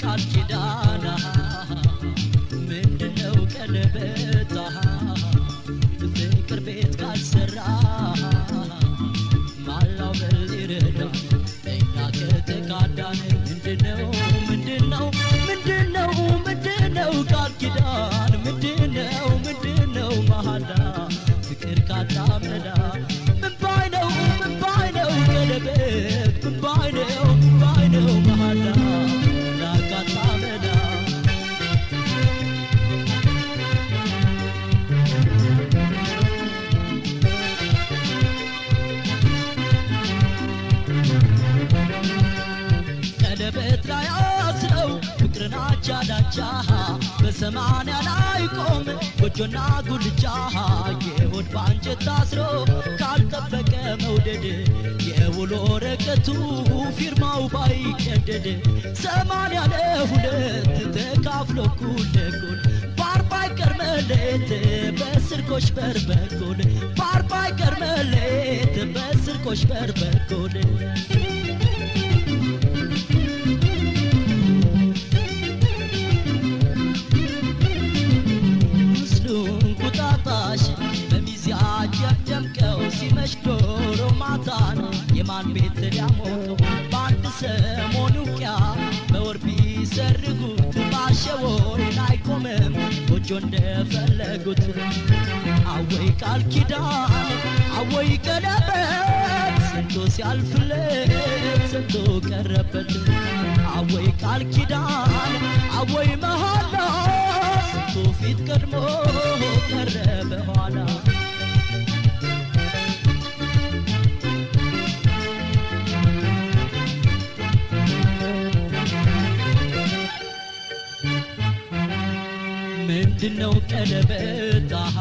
ቃል ኪዳና ምንድነው ቀለበታ ፍቅር ቤት ካልሰራ ማላው በል ይረዳ እኛ ከተካዳን ምንድነው ምንድነው ምንድነው ምንድነው ቃል ኪዳን ምንድነው ምንድነው መሃላ ፍቅር ካጣመዳ ምን ባይ ነው ምን ባይ ነው ቀለበት ምን ባይ ነው ምን ባይ ነው መሃላ ላካጣመዳ ቀለበት ላይ አስረው ፍቅርን አቻ ዳቻ በሰማንያ ላይ ቆም ጎጆና ጉልቻ የሆድ በአንጀት ታስሮ ካልጠበቀ መውደድ የውሎ ወረቀቱ ፊርማው ባይቀደድ ሰማንያ ለሁለት ተካፍሎ እኩል ለእኩል በአርባ ይቀር መሌት በስርቆሽ በር በኩል በአርባ ይቀር መሌት በስርቆሽ በር በኩል ምስሉን ቁጣጣሽ በሚዜ አጀብ ደምቀው ሲመሽ ዶሮ ማታን የማን ቤት ሊያሞቀው በአንድ ሰሞን ውቅያ በወር ቢሰርጉት ባሸወይን አይቆምም ጎጆ እንደፈለጉት አወይ ቃል ኪዳን አወይ ቀለበት ስንቶ ሲያልፍለት ስንቶ ቀረበት አወይ ቃል ኪዳን አወይ መሃላ ስንቱ ፊት ቀድሞ ቀረ በኋላ ምንድነው ቀለበት አሃ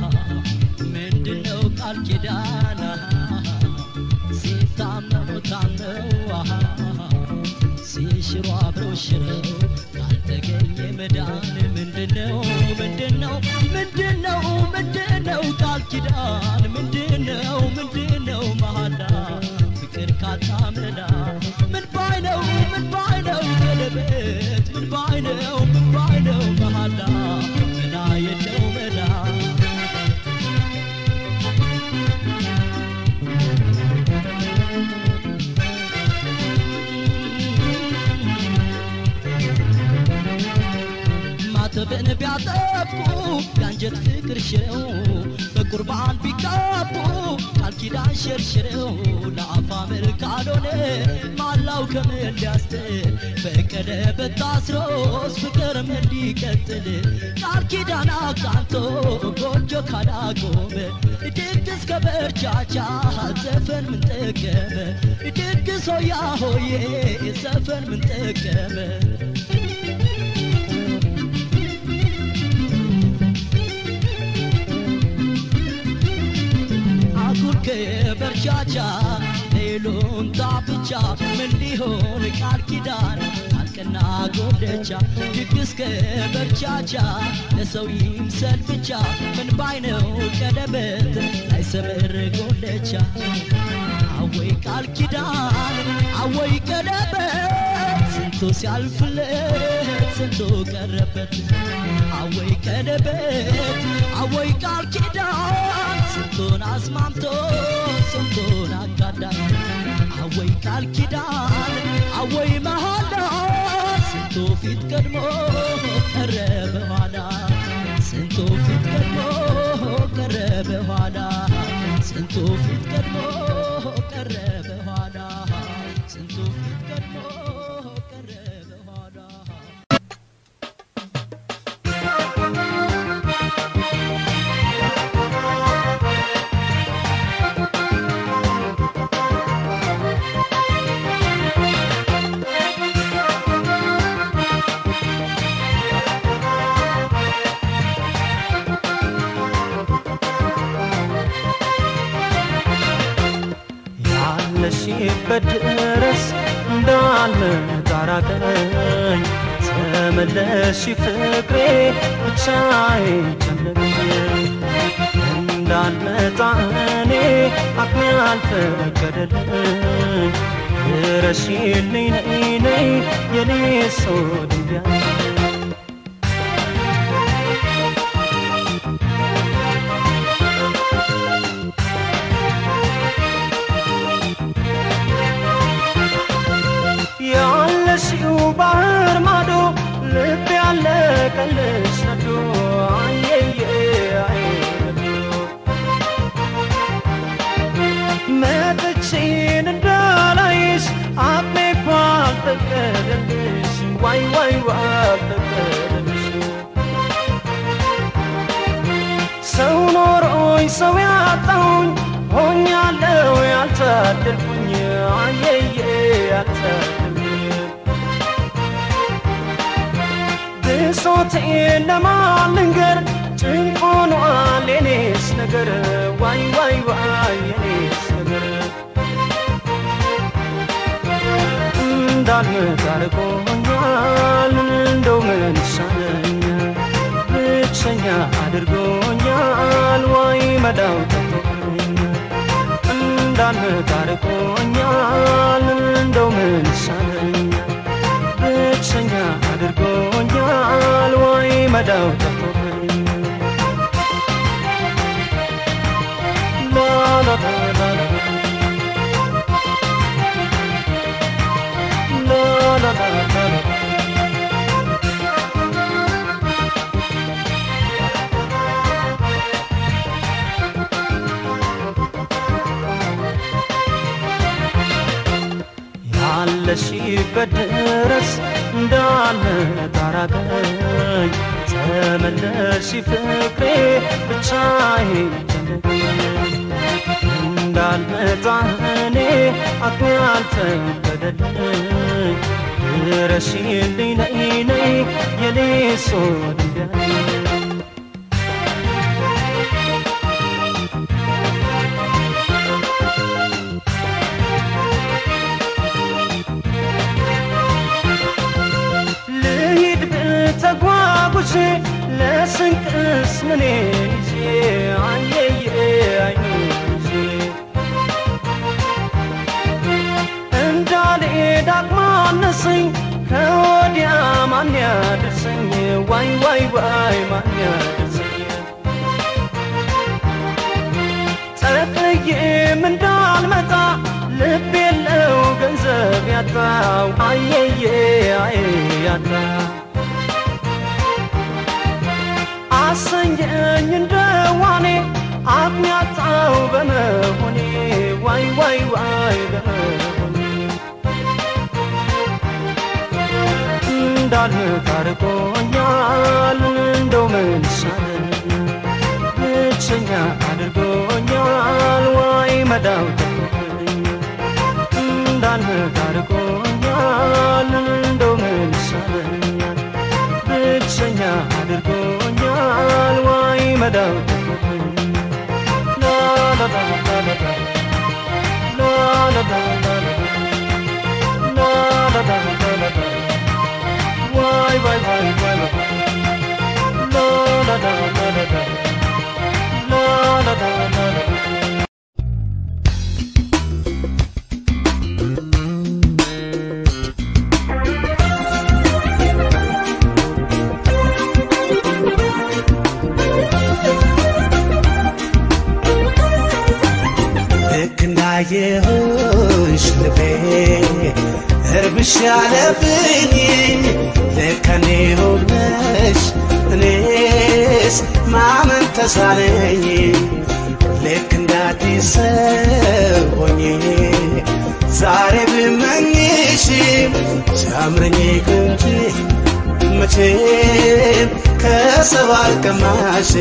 ምንድነው ቃል ኪዳን አሃ ሲታመሙ ታመው አሃ ሲሽሩ አብረው ሽረው ካልተገኘ መዳን ምንድነው ምንድነው ምንድነው ምንድነው ቃል ኪዳን ምንድነው ምንድነው መሃላ ፍቅር ካጣመዳ ምን ባይ ነው ምን ባይ ነው ቀለበት ምን ባይ ነው ምን ባይ ነው መሃላ ምና የለው መላ ማተብን ቢያጠብቁ የአንጀት ፍቅር ሽረው በቁርባን ቢጋቡ ቃል ኪዳን ሸርሽረው ለአፋ ምር ካልሆነ ማላው ከምን ሊያስጥል በቀለበት ታስሮስ ፍቅር ምን ሊቀጥል ቃል ኪዳን አቃንቶ ጎጆ ካላቆመ ድግስ ከበርቻቻ ዘፈን ምን ጠቀመ ድግስ ሆያ ሆዬ ዘፈን ምን ጠቀመ አጉር ከበርቻቻ ሌሎንታ ብቻ ምን ሊሆን ቃል ኪዳን አልቅና ጎደቻ ድግስ ከበርቻቻ ለሰው ይምሰል ብቻ ምን ባይነው ቀለበት አይሰምር ጎደቻ አወይ ቃል ኪዳን አወይ ቀለበት ስንቱ ሲያልፍለት ስንቱ ቀረበት አወይ ቀለበት አወይ ቃል ኪዳን ስንቱን አስማምቶ ስንቱን አጋዳ አወይ ቃል ኪዳን አወይ መሃላ ስንቱ ፊት ቀድሞ ቀረ በኋላ ስንቱ ፊት ቀድሞ ቀረ በኋላ ስንቱ ፊት ቀድሞ ቀረ በኋላ ስንቱ ፊት ቀድሞ ቀረ በኋላ ያለሽበት ድረስ እንዳልመጣ ራቀኝ ተመለሽ ፍቅሬ ብቻዬን ጨነቀኝ እንዳልመጣ እኔ አቅሜ አልፈቀደልኝ ድረሽልኝ ነይ ነይ የኔ ሰው ድንጋይ ያለሽው ባህር ማዶ ልብ ያለቀልሽ ነዶ አየየ አይነዶ መጥቼን እንዳላይሽ አቅሜ እኮ አልፈቀደልሽ ዋይ ዋይ አልፈቀደልሽ ሰው ኖሮኝ ሰው ያጣሁኝ ሆኛለሁ ያልታደልኩኝ አየየ ያልታደልኩኝ ብሶቴን ለማን ልንገር ጭንቅ ሆኗል የኔስ ነገር ዋይ ዋይ ዋይ የኔስ ነገር እንዳልመጣ አድርጎኛል እንደው ምን ይሻለኛል ብቸኛ አድርጎኛል ዋይ መዳው ጠፍቶኛል እንዳልመጣ አድርጎኛል እንደው ምን ይሻለኛል ብቸኛ አድርጎኛል ዋይ መዳው ጠፍቶኛል ላ ላ ላ ላ ላ La la la la la. ያለሽበት ድረስ እንዳለ ታራቀኝ ተመለሽ ፍቅሬ ብቻዬን ጨነቀኝ እንዳልመጣ እኔ አቅሜ አልፈቀደልኝ ድረሽልኝ ነይ ነይ የኔ ሰው ድንጋይ ልሂድ ብተጓጉቼ ለስንቅስ ምን ይዤ አየየ አይኑ ይዤ እንዳልሄድ አቅማነሰኝ ከወዲያ ማን ያደርሰኝ ዋይ ዋይ ዋይ ማን ያደርሰኝ ጠቅልዬም እንዳልመጣ ልብ የለው ገንዘብ ያጣ አየየ አይ ያጣ አሰኘኝ እንደዋኔ አቅም ያጣው በመሆኔ ዋይ ዋይ ዋይ በመሆኔ እንዳልመጣ አድርጎኛል እንደው ምን ይሻለኛል ብቸኛ አድርጎኛል ዋይ መዳው ጠፍቶኛል እንዳልመጣ አድርጎኛል እንደው ምን ይሻለኛል ብቸኛ አድርጎኛል ዋይ መዳው ጠፍቶኛል ላ ላ ላ ላ ላ ላ ላ ላ ላ ላ ላ ላ ላ ላ ላ ላ Why, why, why, why, why? La la la la la la. La la la la la la. ልክ እንዳየሁሽ ልቤ እርብሽ ያለብኝ ልክ እኔ ሆነሽ እኔስ ማመን ተሳነኝ ልክ እንዳዲስ ሰው ሆኜ ዛሬ ብመኝሽ ሲያምረኝ እንጂ መቼም ከሰው አልቀማሽ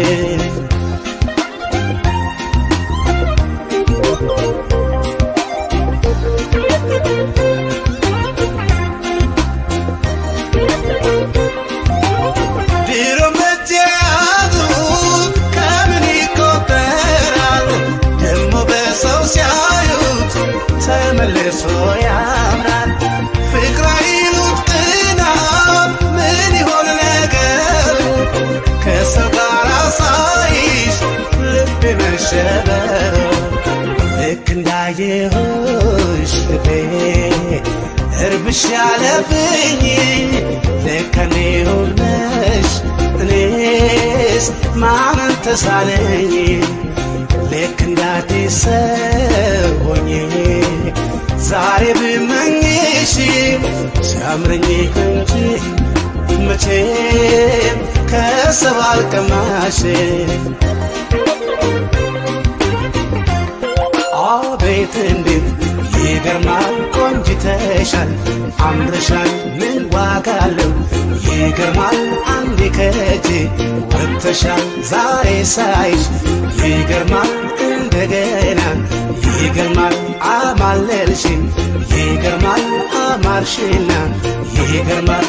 ድሮ መጃቱ ከምን ይቆጠራል ደግሞ በሰው ሲያዩት ተመልሶ ያምራል ፍቅር አይሉት ቅናት ምን ይሆን ነገሩ ከሰው ጋር ሳይ እርብሽ ያለብኝ ለከኔ ሆነሽ እኔስ ማመን ተሳነኝ ልክ እንዳዲስ ሰው ሆኜ ዛሬ ብመኝሽ ሲያምረኝ እንጂ መቼም ከሰብ አልቀማሽ አቤት እንዴት ይገርማል ቆንጅተሻል አምረሻል ምን ዋጋ አለው ይገርማል አንዴ ከእጄ ወጥተሻል ዛሬ ሳይሽ ይገርማል እንደገና ይገርማል አማለልሽን ይገርማል አማርሽና ይገርማል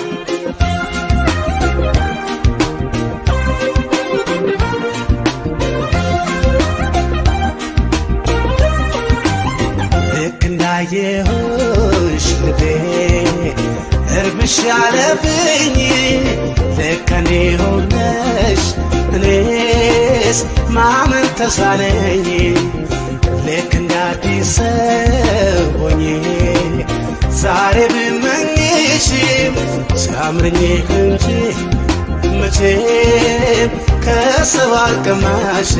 ልክ እንዳየሁሽ ልቤ እርብሽ ያለብኝ ልከኔ ሆነሽ እኔስ ማመን ተሳነኝ ልክ እንዳዲስ ሰው ሆኜ ዛሬ ብመኝሽ ሲያምረኝ እንጂ መቼም ከሰው አልቀማሽ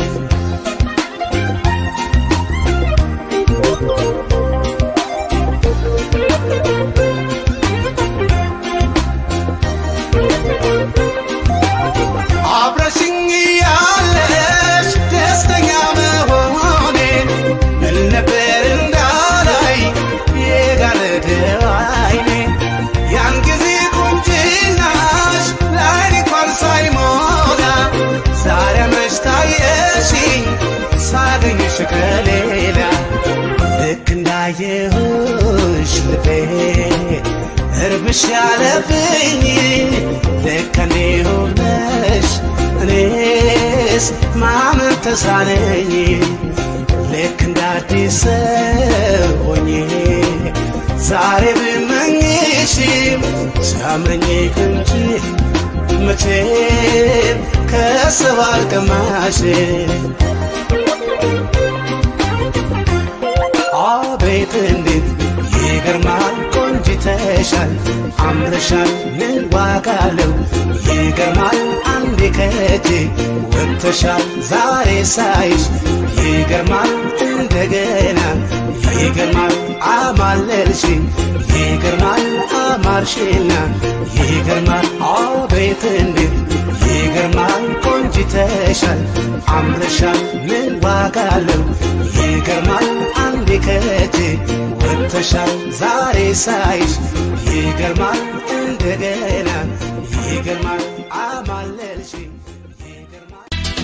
አብረሽኝ ያለሽ ደስተኛ መሆኔ ምን ነበር እንዳላይ የጋረደው አይኔ ያን ጊዜ ቁንጅናሽ ለዓይኔ እንኳን ሳይሞላ ዛሬ መች ታየሽኝ ሳገኝሽ ከሌላ ልክ እንዳየሁሽ ልቤ እርብሽ ያለብኝ ልከኔ ሆነሽ እኔስ ማመን ተሳነኝ ልክ እንዳዲስ ሰው ሆኜ ዛሬ ብመኝሽም ሲያምረኝ እንጂ መቼም ከሰው አልቀማሽ አቤት እንዴት ይገርማል ቆንጅተሻል አምረሻል ምን ዋጋ አለው ይገርማል አንዴ ከእጄ ወጥተሻል ዛሬ ሳይሽ ይገርማል እንደገና ይገርማል አማለልሽኝ ይገርማል አማርሽና ይገርማል አቤት እንዴት ይገርማል ቆንጅተሻል አምረሻል ምን ዋጋ አለው ይገርማል አንዴ ከእጄ ወጥተሻል ዛሬ ሳይሽ ይገርማል እንደገና ይገርማል አማለልሽኝ ይገርማል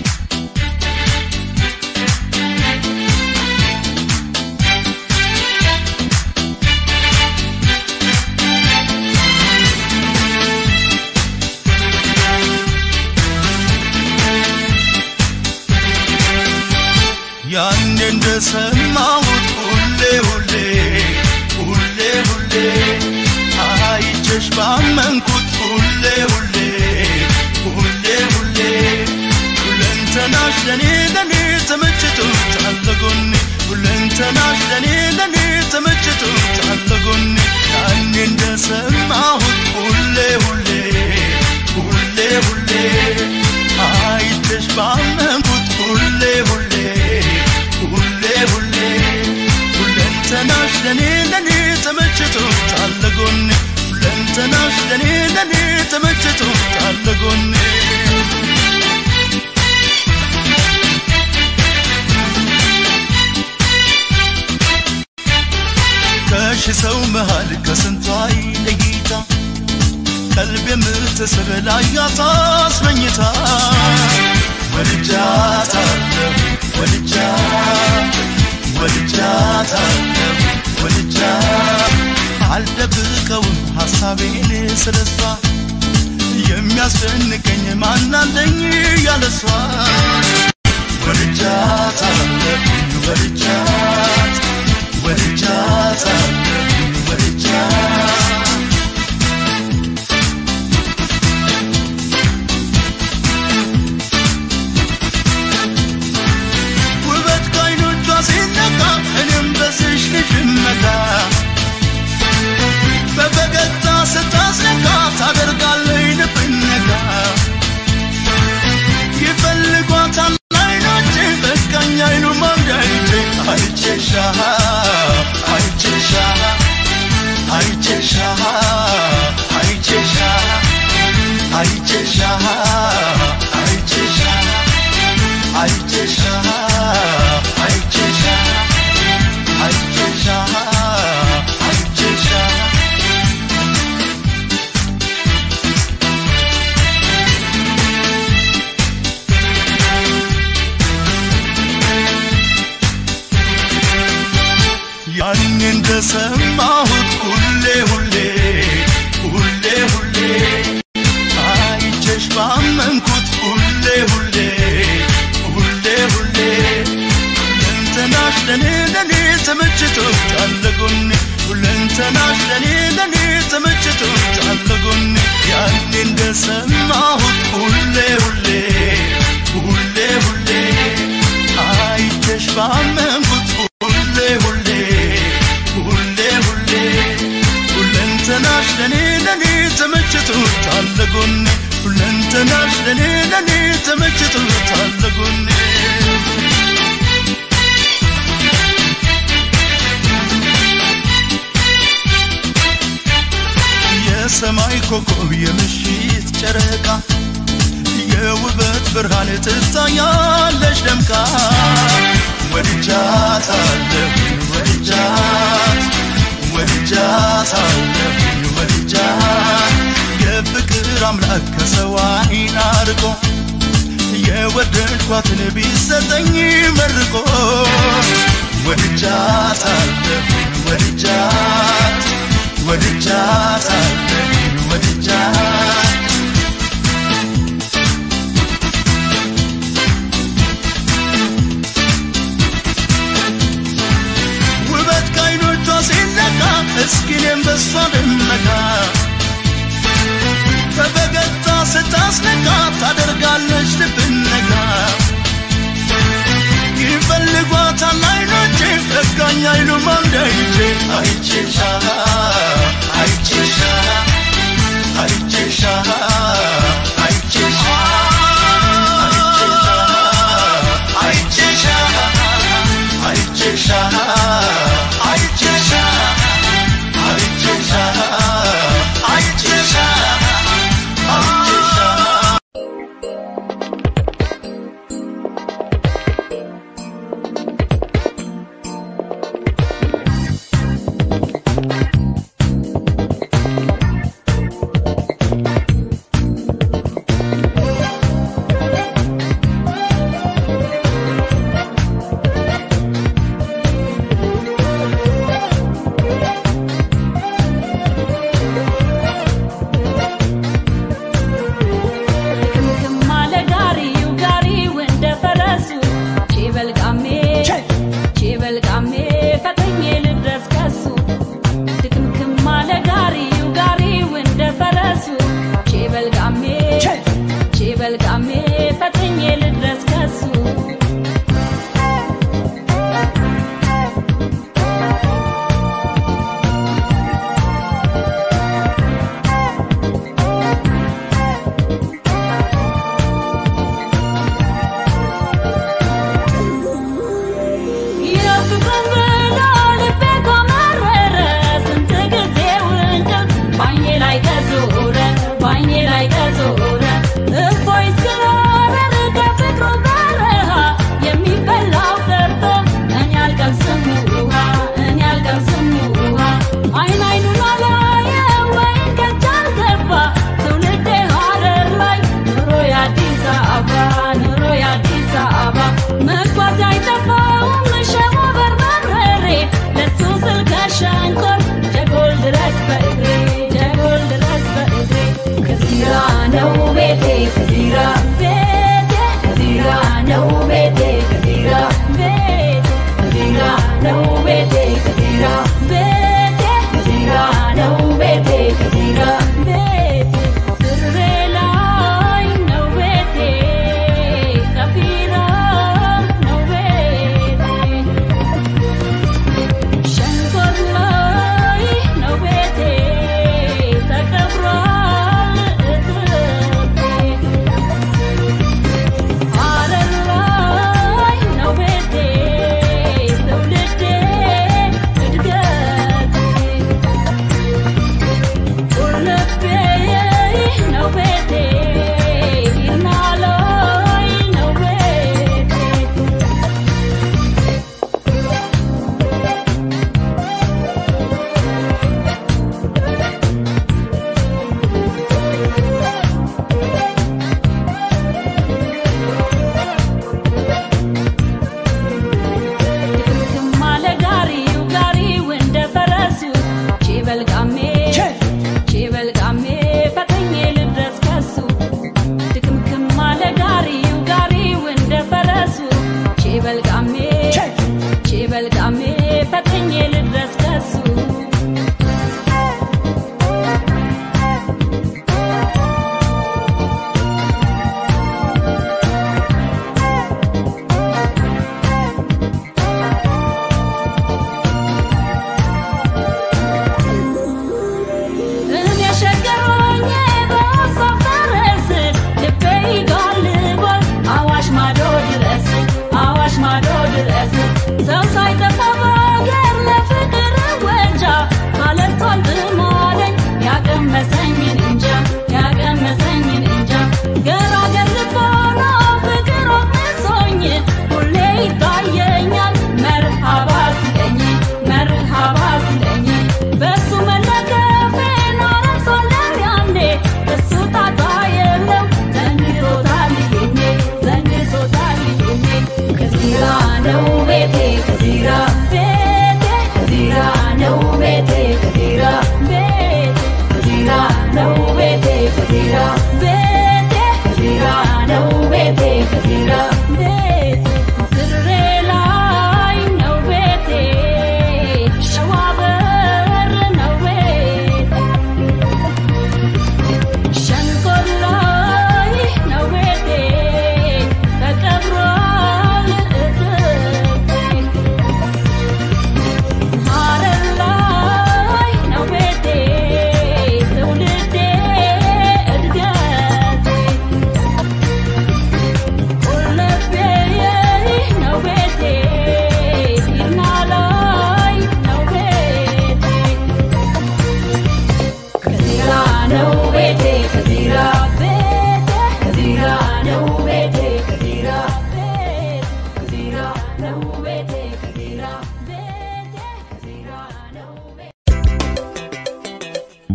ያኔ እንደሰማሁት ሁሌ ሁሌ ሁሌ ሁሌ አይቼሽ ባመንኩት ሁሌ ሁሌ ሁሌ ሁሌ ሁለንተናሽ ለኔ ለኔ ተመችቶታል ለጎኔ ሁለንተናሽ ለኔ ለኔ ተመችቶታል ለጎኔ ያኔ እንደሰማሁት ሁሌ ሁሌ ሁሌ ሁሌ አይቼሽ ባመንኩት ሁሌ ሁሌ ሁሌ ሁሌ ሁለንተናሽ ለኔ ለኔ ተመችቶታል ለጎኔ ሁለንተናሽ ለኔ ለኔ ተመችቶታል ለጎኔ ከሺ ሰው መሃል ከስንቷ ለይታ ቀልብ የምትስብ ላያት አስመኝታ ወድጃታለሁ ወድጃት ወድጃታለሁ ወድጃት አልደብቀውም ሐሳቤን ስለሷ የሚያስደንቀኝ ማናለኝ ያለሷ ወድጃታለሁ ወድጃት ወድጃታለሁ ወድጃት ውበት ከዓይኖቿ ሲነካ እኔም በስሽ ልጅ መታ እንደሰማሁት ሁሌ ሁሌ ሁሌ ሁሌ አይቼሽ ባመንኩት ሁሌ ሁሌ ሁሌ ሁሌ ሁለንተናሽ ለኔ ለኔ ተመችቶታል ጎኔ ሁለንተናሽ ለኔ ለኔ ተመችቶታል ጎኔ ያኔ እንደሰማሁት ሁሌ ሁሌ ሁሌ ሁሌ አይቼሽ ባመንኩት ሁሌ ሁሌ ሁሌ ሁሌ ሁለንተናሽ ለኔ ለኔ ተመችቶታል ጎኔ ሁለንተናሽ ለኔ ለኔ ተመችቶታል ጎኔ የሰማይ ኮከብ የምሽት ጨረቃ የውበት ብርሃን ትታያለሽ ደምቃ ወድጃታለሁ ወድጃት ወድጃታለሁ ወድጃት የፍቅር አምላክ ከሰው ዓይን አርቆ የወደድኳትን ቢሰጠኝ መርቆ ወድጃታለሁ ወድጃት ወድጃታለሁ ወድጃት ውበት ከዓይኖቿ ሲለካ እስኪ እኔም በሷ ልመካ በፈገግታ ስታስነካ ታደርጋለች ልብን ነካ ይፈልጓታል ዓይኖቼ በቃኝ አይሉም አንዳይቼ አይቼሻ አይቼሻ አይቼሻ አይቼሻ አይቼሻ አይቼሻ አይቼሻ አይቼሻ አይቼሻ አይቼሻ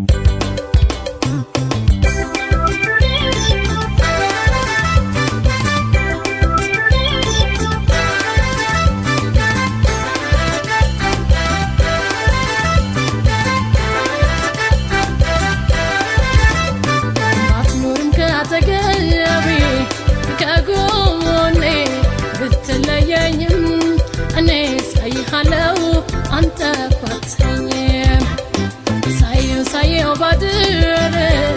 ባትኖርም ከአጠገቤ ከጎኔ ብትለየኝም እኔ ሳይሃለው አንተ ባትሰኝም ሳየው ሳየው ባድር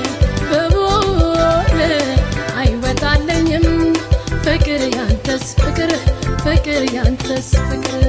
በቦል አይወጣለኝም ፍቅር ያንተስ ፍቅር ፍቅር ያንተስ ፍቅር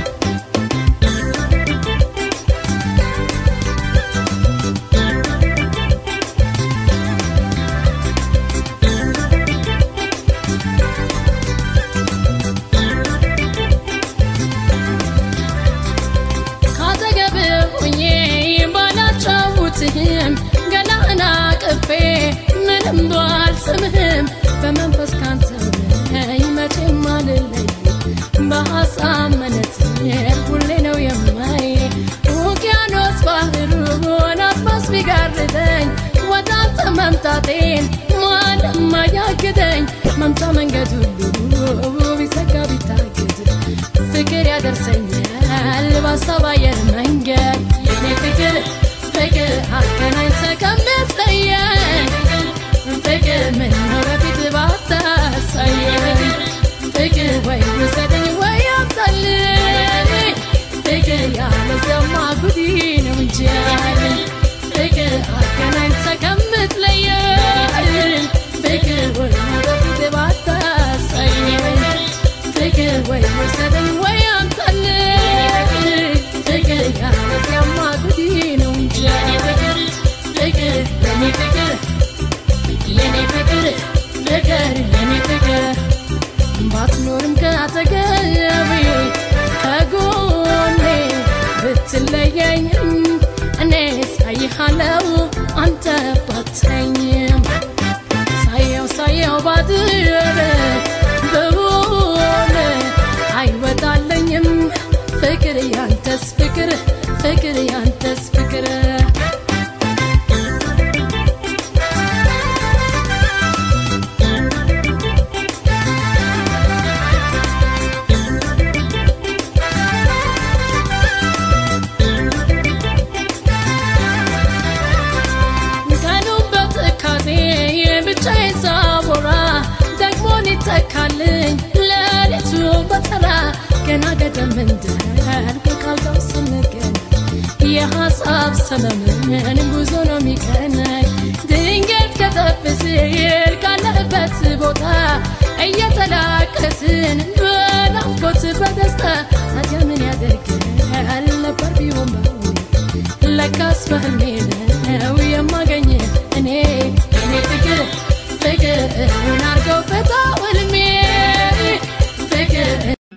ካጠገብ ሆኜ ባላጫውትህም ገላና ቅፌ ምንም ባልስምህም በመንፈስ ካንተ ነኝ መቼም አልለይ በሐሳብ መነጽር ሁሌ ነው የማይ ውቅያኖስ ባህሩን አድማስ ቢጋርደኝ ወደ አንተ መምጣቴን ማንም አያግደኝ መምጫ መንገድ ሁሉ ቢዘጋ ቢታገድ ፍቅር ያደርሰኛል በሀሳብ አየር መንገድ የኔ ፍቅር ፍቅር አገናኝተ ከምትለየን ፍቅር ምነው በፊት ባታሳየን ፍቅር ወይ ውሰደኝ ወይ አምጣልኝ ፍቅር ያለዚያማ ጉዲ ነው እንጂ ፍቅር አገናኝተ ከምትለየን ፍቅር ወይ በፊት ባታሳየን ፍቅር ወይ ውሰደኝ ወይ አምጣልኝ ፍቅር ያለዚያማ ጉዲ ነው እንጂ ፍቅር ፍቅር የኔ ፍቅር የኔ ፍቅር ፍቅር የኔ ፍቅር ባትኖርም ከአጠገቤ ከጎኔ ብትለየኝም እኔ ሳይሃለው አንተ ባትሰኝም ሳየው ሳየው ባድር በሆነ አይወጣለኝም ፍቅር ያንተስ ፍቅር ፍቅር ያንተስ ፍቅር ቀኑ በትካዜ ብቻዬን ሳቦራ ደግሞ ሊተካልኝ ሌሊቱ በተራ ገና ገደም እንዳልኩ ካልጋው ስንገኝ የሐሳብ ሰመመን ጉዞ ነው የሚቀናኝ ድንገት ከተፍ ሲል ካለበት ቦታ እየተላቀስን በናፍቆት በደስታ ታዲያ ምን ያደርጋል ነበር ቢሆን በእውነት ለካስ በህልሜ ነው የማገኝ እኔ እኔ ፍቅር ፍቅር እውን አርገው ፈታ ህልሜ ፍቅር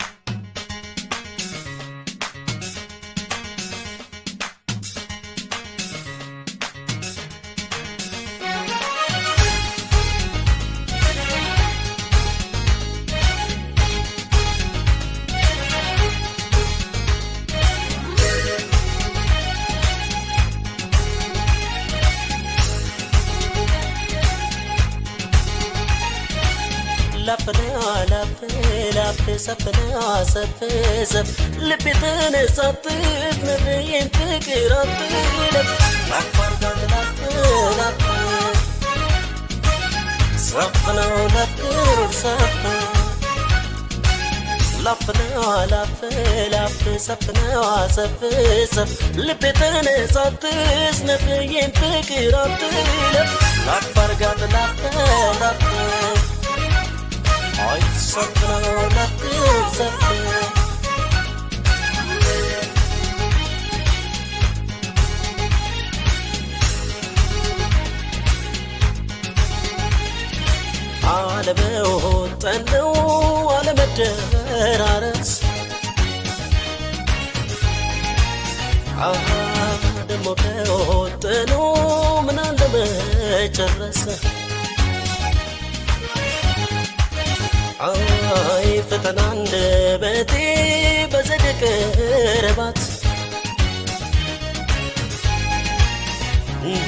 ላፍና ላፍ ላፍ ሰፍና ሰፍ ሰፍ ልቤ ተነሳትት ነብዬን ፍቅር አትለፍ ላፋርጋት ላፍ ላፍ ሰፍነው ለፍቅር ሰፍ ላፍና ላፍ ላፍ ሰፍና ሰፍ ሰፍ ልቤ ተነሳትት ነብዬን ፍቅር አትለፍ ላፋርጋት ላፍ ላፍ Ay, sakın olasın sakın አለመወጠነው አለመደራረስ አሃ ደሞ ከወጠነው ምን አለመጨረስ አይ ፈተና አንደበቴ በዘደቀ ረባት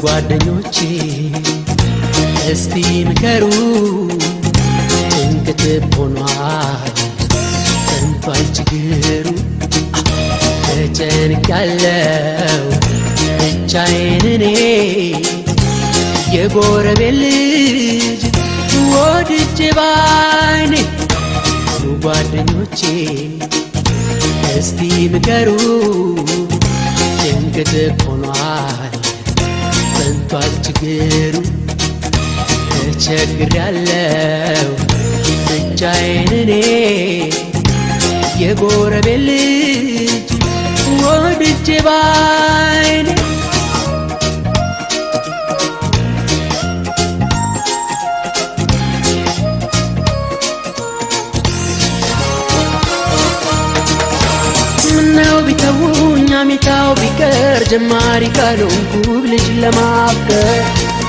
ጓደኞቼ እስቲ ምከሩ ጭንቅት ሆኗል ጠንቷል ችግሩ ተጨንቃለው ብቻዬን እኔ የጎረቤት ልጅ ወድጄ ባይኔ ጓደኞቼ እስቲ ምከሩ ጭንቅት ሆኗል ጠንቷል ችግሩ ተቸግሬያለው ብቻዬን እኔ የጎረቤት ልጅ ወድጄ ባይኔ ምነው ቢተውኝ አሚታው ቢቀር ጀማሪ ካልሆንኩ ልጅ ለማፍቀር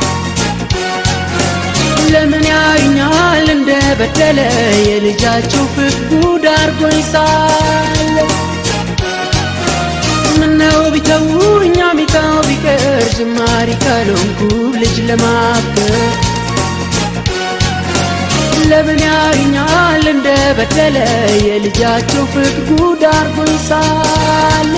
ለምን ያዩኛል እንደ በደለ የልጃችሁ ፍቅር ጉድ አርጎኝ ሳለ ምነው ቢተውኝ አሚታው ቢቀር ጀማሪ ካልሆንኩ ልጅ ለማፍቀር ለምን ያዩኛል እንደ በደለ የልጃቸው ፍቅር ጉድ አርጎኝ ሳለ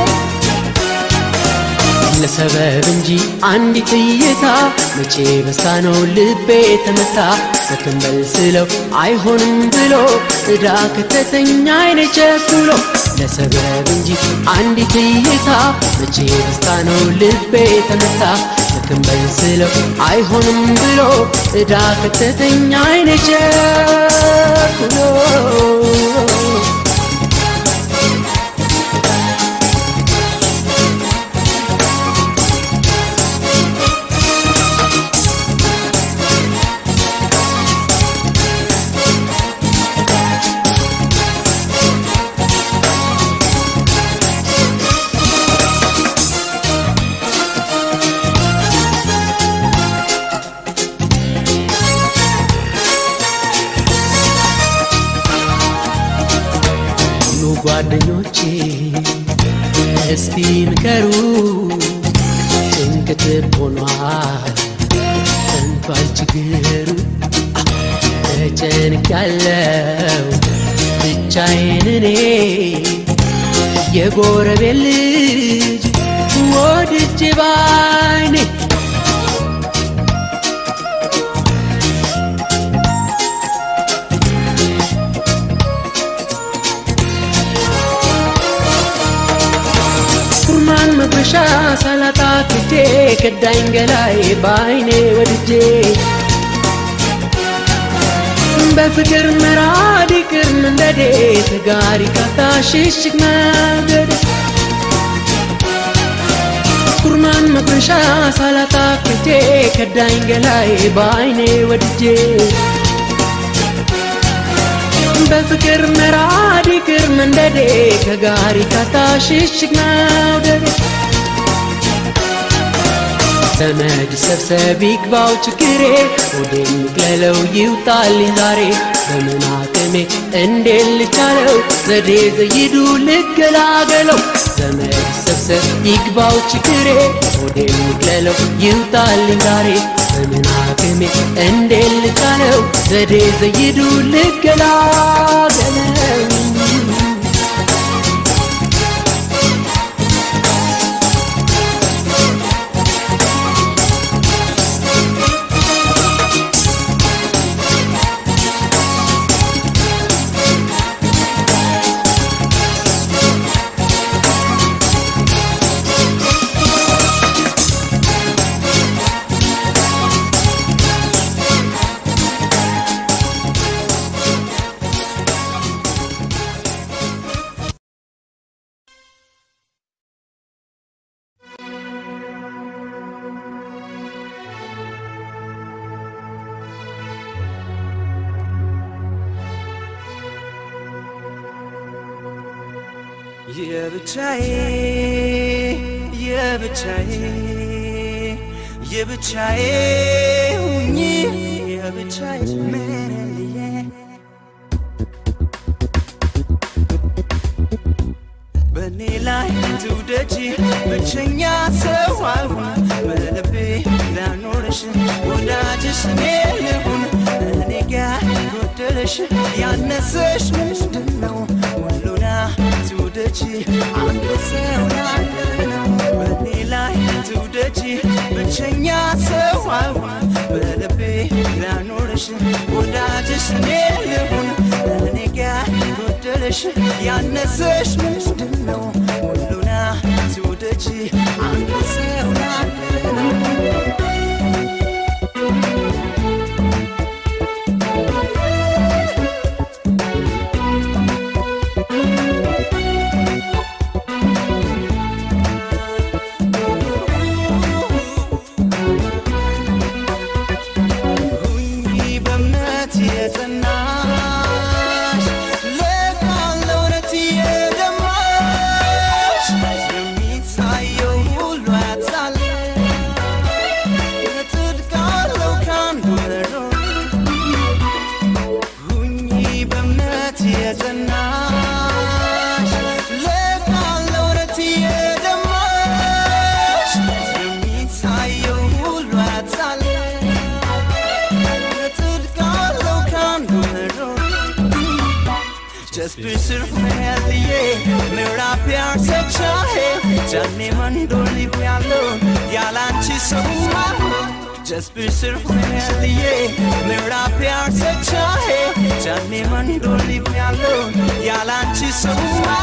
ለሰበብ እንጂ አንዲት እይታ መቼ በስታ ነው ልቤ ተመታ በትንበል ስለው አይሆንም ብሎ እዳ ከተተኛ አይነ ቸኩሎ ለሰበብ እንጂ አንዲት እይታ መቼ በስታ ነው ልቤ ተመታ በትንበል ስለው አይሆንም ብሎ እዳ ከተተኛ አይነ ቸኩሎ ኑ ጓደኞቼ እስቲ ምከሩ ጭንቅት ሆኗል ጠንቷል ችግሩ ተጨንቄያለው ብቻዬን እኔ የጎረቤት ልጅ ወድጄ ባይኔ ኩርማን መጉረሻ ሰላጣ ክጄ ከዳኝ ገላይ በአይኔ ወድጄ በፍቅር መራድ ይቅር መንደዴ ተጋሪ ካታ ሽሽግ መንገድ ኩርማን መጉረሻ ሰላጣ ክጄ ከዳኝ ገላይ በአይኔ ወድጄ በፍቅር መራድ ይቅር መንደዴ ከጋሪ ካታ ሽሽግ መውደዴ ዘመድ ሰብሰብ ይግባው ችግሬ ወደ የሚቅለለው ይውጣልኝ ዛሬ በምን አቅሜ እንዴት ልቻለው ዘዴ ዘይዱ ልገላገለው ዘመድ ሰብሰብ ይግባው ችግሬ ወደ የሚቅለለው ይውጣልኝ ዛሬ በምን አቅሜ እንዴት ልቻለው ዘዴ ዘይዱ ልገላገለው የብቻዬ የብቻዬ የብቻዬ ሁኚ የብቻዬ መለየ በእኔ ላይ ትውደጂ ብቸኛ ሰው አልሆን በልቤ ላኖርሽ ወዳጅሽ እኔ ልሁን እኔ ጋ ጎደለሽ ያነሰሽ ምንድን ነው ሁሉና ትውደጂ አንድ ሰው ያለ ነው በእኔ ላይ ትውደጂ ብቸኛ ሰው አልሆን በልቤ ላኖርሽ ወዳጅሽ እኔ ልሁን እኔ ጋ ጎደለሽ ያነሰሽ ምንድን ነው ሁሉና ትውደጂ አንድ ሰው ያለ ነው ሁኚ በእምነት የጸናሽ ለቃል ለእውነት የደማሽ የሚታየው ሁሉ ያታለ ጽድቅ አለው ከአንዱ መሮ ሁኚ በእምነት የጸናሽ ለቃል ለእውነት የደማሽ የሚታየው ሁሉ ያታለ ጽድቅ አለው ከአንዱ መሮ Just be surfmeliye Mera pyar se chahe Jane mandoli pyalo Yalanchi suma Just be surfmeliye Mera pyar se chahe Jane mandoli pyalo Yalanchi suma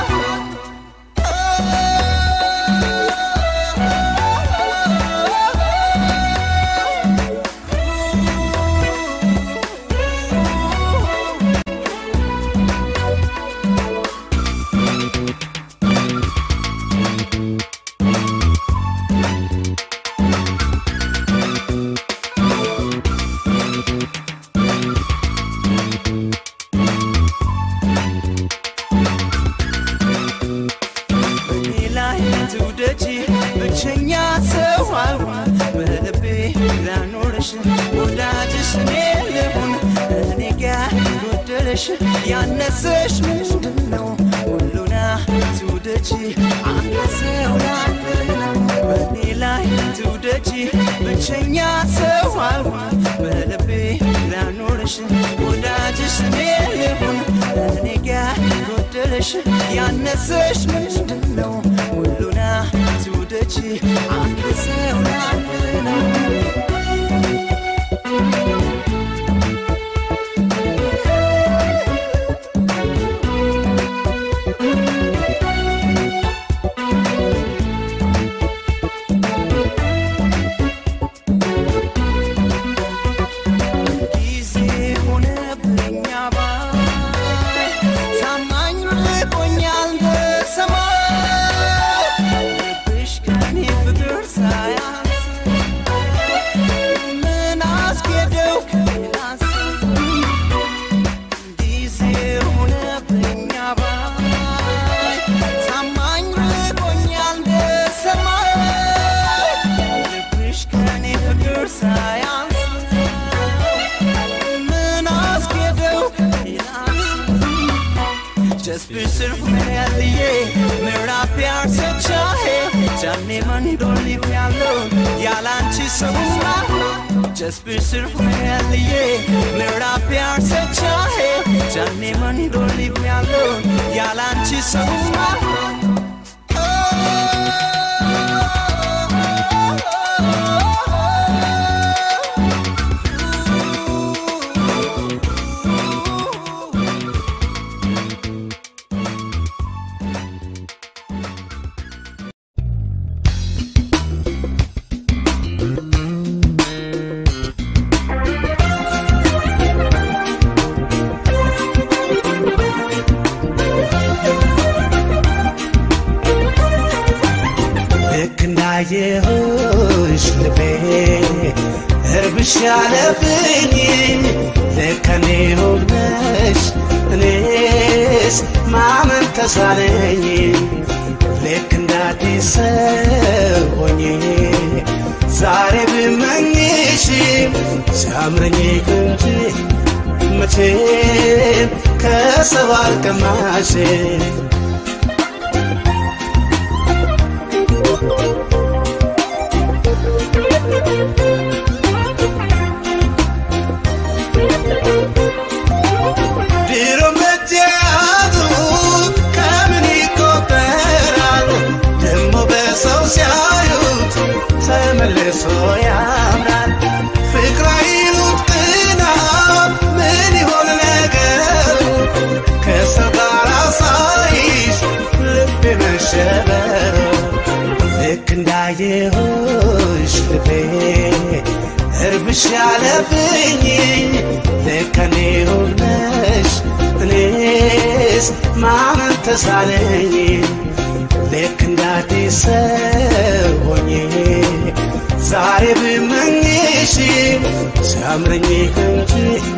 በእኔ ላይ ትውደጂ ብቸኛ ሰው አልሆን በልቤ ላኖርሽ ወዳጅሽ እኔ ልሁን እኔ ጋ ጎደለሽ ያነሰሽ ምንድን ነው ሁሉና ትውደጂ አንድ ሰው ያለ ነው በእኔ ላይ ትውደጂ ብቸኛ ሰው አልሆን በልቤ ላኖርሽ ወዳጅሽ እኔ ልሁን እኔ ጋ ጎደለሽ ያነሰሽ ምንድን ነው ሁሉና ትውደጂ አንድ ሰው ያለ ነው ጊዜ ሆነብኝ አባይ ታማኝ ርቆኛል እንደ ሰማይ ልብሽ ከኔ ፍቅር ሳያንስ ምን አስኬደው ከሌላ ሰው ጊዜ ሆነብኝ አባይ ታማኝ ርቆኛል እንደ ሰማይ ልብሽ ከኔ ፍቅር ሳያንስ ምን አስኬደው ከሌላ Just be surfmeliye Mera pyar se chahe Jane mandoli pyalo Yalanchi sabuma Just be surfmeliye Mera pyar se chahe Jane mandoli pyalo Yalanchi sabuma ልክ እንዳየሁሽ ልቤ እርብሽ ያለብኝ ልክ እኔ ሆነሽ እኔስ ማመን ተሳነኝ ልክ እንደ አዲስ ሰው ሆኜ ዛሬ ብመኝሽ ሲያምረኝ እንጂ መቼም ከሰው አልቀማሽ ያምራል ፍቅር አይሉት ቅናት ምን ይሆን ነገሩ ከሰው ጋር ሳይሽ ልቤ መሸበሩ ልክ እንዳየሁሽ ልቤ እርብሽ ያለብኝ ልክ እኔ ሆነሽ እኔስ ማመን ተሳለኝ ልክ እንዳዲስ ሰው ሆኜ ዛሬ ብመኝሽ ሲያምረኝ እንጂ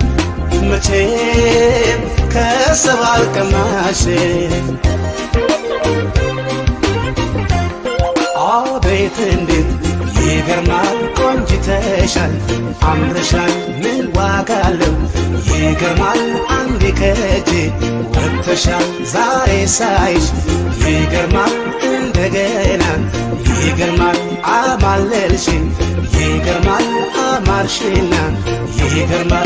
መቼም ከሰብ አልቀማሽ አቤት እንዴት ይገርማል ቆንጅተሻል አምረሻል ምን ዋጋ አለው ይገርማል አንዴ ከእጄ ወጥተሻል ዛሬ ሳይሽ ይገርማል እንደገና ይገርማል አማለልሽኝ ይገርማል አማርሽና ይገርማል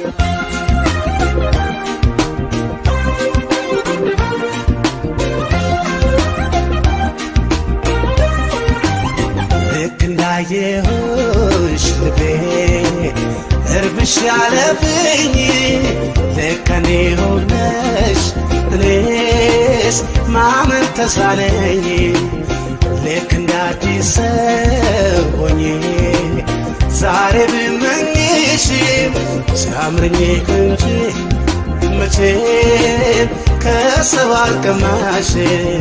ልክ እንዳየሁሽ ልቤ እርብሽ ያለብኝ ልክ እኔ ሆነሽ እኔስ ማመን ተሳነኝ ልክ እንዳዲስ ሰው ሆኜ ዛሬ ብመኝሽ ሲያምረኝ እንጂ መቼም ከሰው አልቀማሽ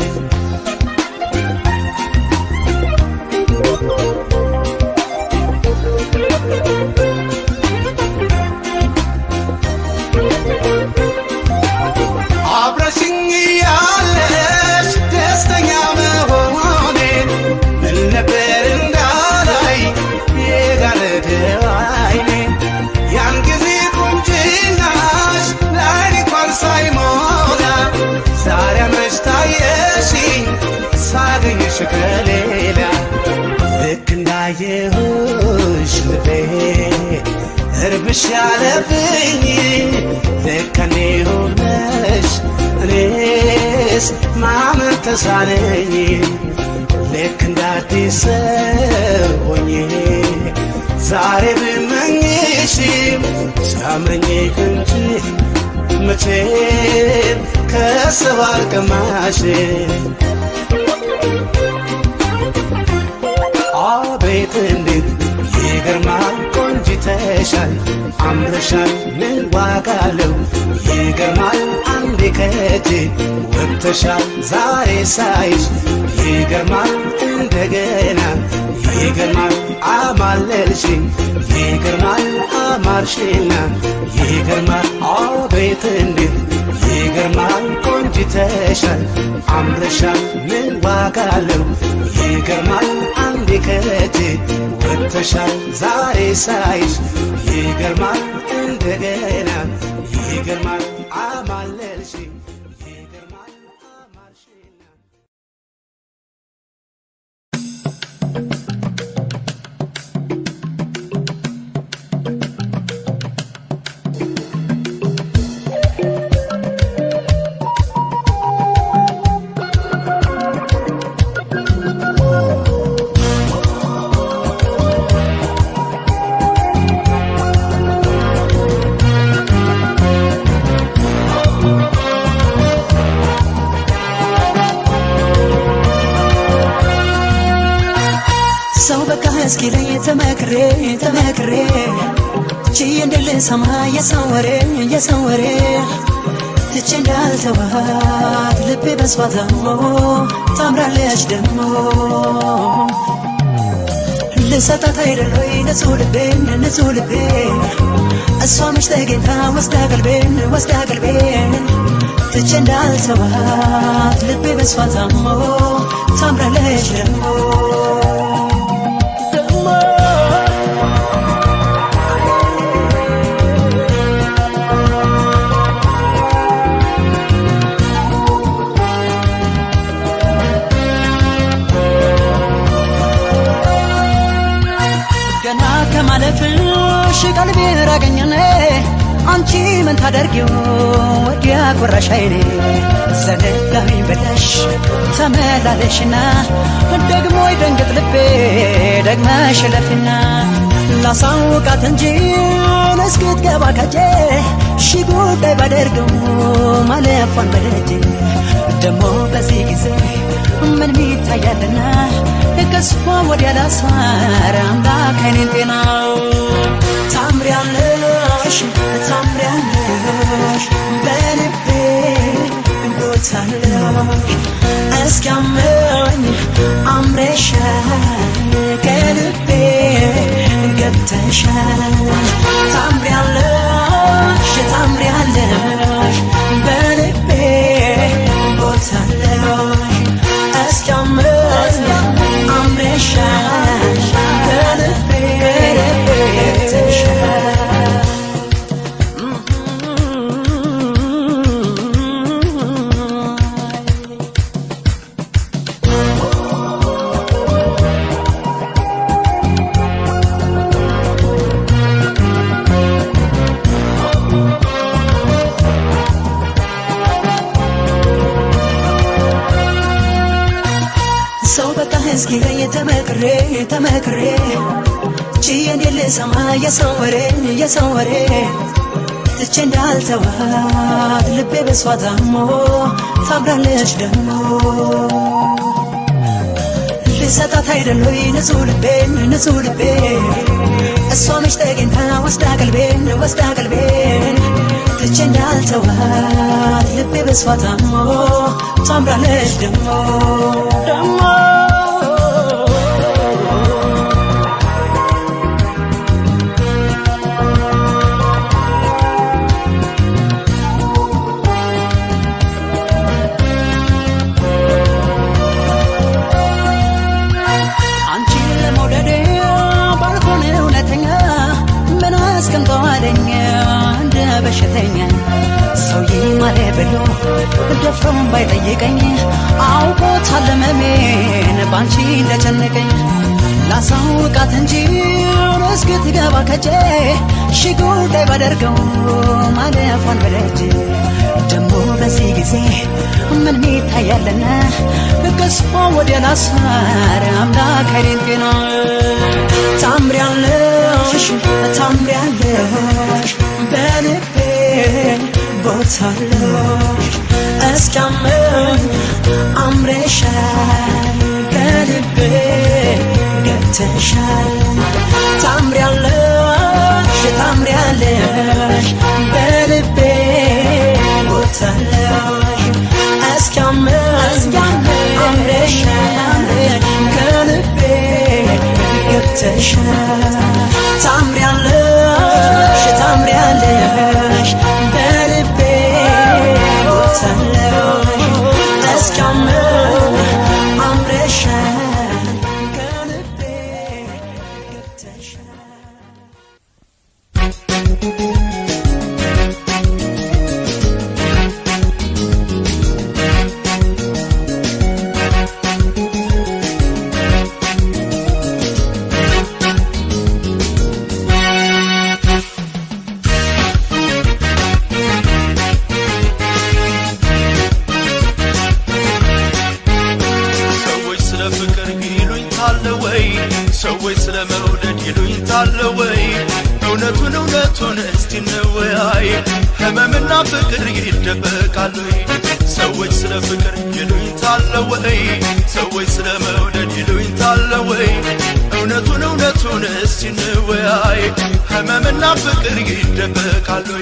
አብረሽኝ ያለሽ ደስተኛ መሆኔን ምን ነበር እንዳላይ የጋረደው አይኔን ያን ጊዜ ቁንጅናሽ ለዓይኔ እንኳን ሳይሞላ ዛሬ መች ታየሽኝ ሳገኝሽ ከሌላ ልክ እንዳየሁሽ ልቤ እርብሽ ያለብኝ ልክ እኔ ሆነሽ እኔስ ማመን ተሳነኝ ልክ እንዳዲስ ሰው ሆኜ ዛሬ ብመኝሽም ሲያምረኝ እንጂ መቼም ከሰው አልቀማሽ አቤት እንዴት ይገርማል ቆንጅተሻል አምረሻል ምን ዋጋ አለው ይገርማል አንዴ ከእጄ ወጥተሻል ዛሬ ሳይሽ ይገርማል እንደገና ይገርማል አማለልሽኝ ይገርማል አማርሽና ይገርማል አቤት እንዴት ይገርማል ቆንጅተሻል አምረሻል ምን ዋጋ አለው ይገርማል አንዴ ከእጄ ወጥተሻል ዛሬ ሳይሽ ይገርማል እንደገና ይገርማል አማለልሽኝ ይገርማል አማርሽና ሰው በቃ እስኪለኝ ተመክሬ ተመክሬ ችዬ እንድልሰማ የሰው ወሬ የሰው ወሬ ትቼ እንዳልተዋት ልቤ በሷ ታሞ ታምራለች ደሞ ልሰጣት አይደሎይ ንጹህ ልቤን ንጹህ ልቤን እሷ መች ተገኝታ ወስዳ ቀልቤን ወስዳ ቀልቤን ትቼ እንዳልተዋት ልቤ በሷ ታሞ ታምራለች ደሞ ገና ከማለፍሽ ቀልቤ ራቀኝኔ አንቺ ምን ታደርጊው ወዲያ ቆራሽ አይኔ ዘነጋኝ ብለሽ ተመላለሽና ደግሞ ይደንግጥ ልቤ ደግመሽ ለፊና ላሳውቃት እንጂ እስክትገባ ከጄ ሺ ጉዳይ ባደርገው ማለፏን በደጄ ደሞ በዚህ ጊዜ ምን ይታያልና ከስፋ ወዲያ ላሳር አምላክ አይኔን ጤና ታምሪያለሽ ታምሪያለሽ በልቤ ቦታለሽ እስኪያመኝ አምረሻል ከልቤ ገብተሻል ታምሪያለሽ ታምሪያለሽ በልቤ ቦታለሽ እስኪያመኝ አምረሻል ከልቤ ገብተሻል ሰው በቃ እስኪለኝ ተመክሬ ተመክሬ ችዬ እንዴት ልሰማ የሰው ወሬ የሰው ወሬ ትቼ እንዳልተዋት ልቤ በሷ ታሞ ታምራለች ደግሞ ልሰጣት አይደለሁ ንጹህ ልቤን ንጹህ ልቤን እሷ መች ተገኝታ ወስዳ ቀልቤን ወስዳ ቀልቤን ትቼ እንዳልተዋት ልቤ በሷ ታሞ ታምራለች ደግሞ ደግሞ አንቺን ለመውደድ ባልሆን እውነተኛ ምን አስቀምጠዋለኝ እንደ በሽተኛ ሰው ይማረ ብሎ ደፍሮም ባይጠይቀኝ አውቆታል ህመሜን ባንቺ እንደጨነቀኝ ላሳውቃት እንጂ እስክትገባ ከጄ ሺ ጉዳይ ባደርገው ማለፏን በደጅ ደሞ በዚህ ጊዜ ምን ይታያልና ከስፋ ወደ ላሳር አምላክ አይኔን ጤና ታምሪያለሽ ታምሪያለሽ በልቤ ቦታለሽ እስኪያመኝ አምረሻል ከልቤ ገብተሻል ታምሪያለሽ ታምሪያለሽ በልቤ ቦታለሽ እስኪያመኝ አምረሻል ከልቤ ገብተሻል ታምሪያለሽ ታምሪያለሽ በልቤ ቦታለሽ እስኪያመኝ አምረሻል ከልቤ ገብተሻል ሰዎች ስለ ፍቅር ይሉኝ ታለ ወይ ሰዎች ስለ መውደድ ይሉኝ ታለ ወይ እውነቱን እውነቱን እስቲ እንወያይ ህመምና ፍቅር ይደበቃል ወይ ሰዎች ስለ ፍቅር ይሉኝ ታለ ወይ ሰዎች ስለ መውደድ ይሉኝ ታለ ወይ እውነቱን እውነቱን እስቲ እንወያይ ህመምና ፍቅር ይደበቃል ወይ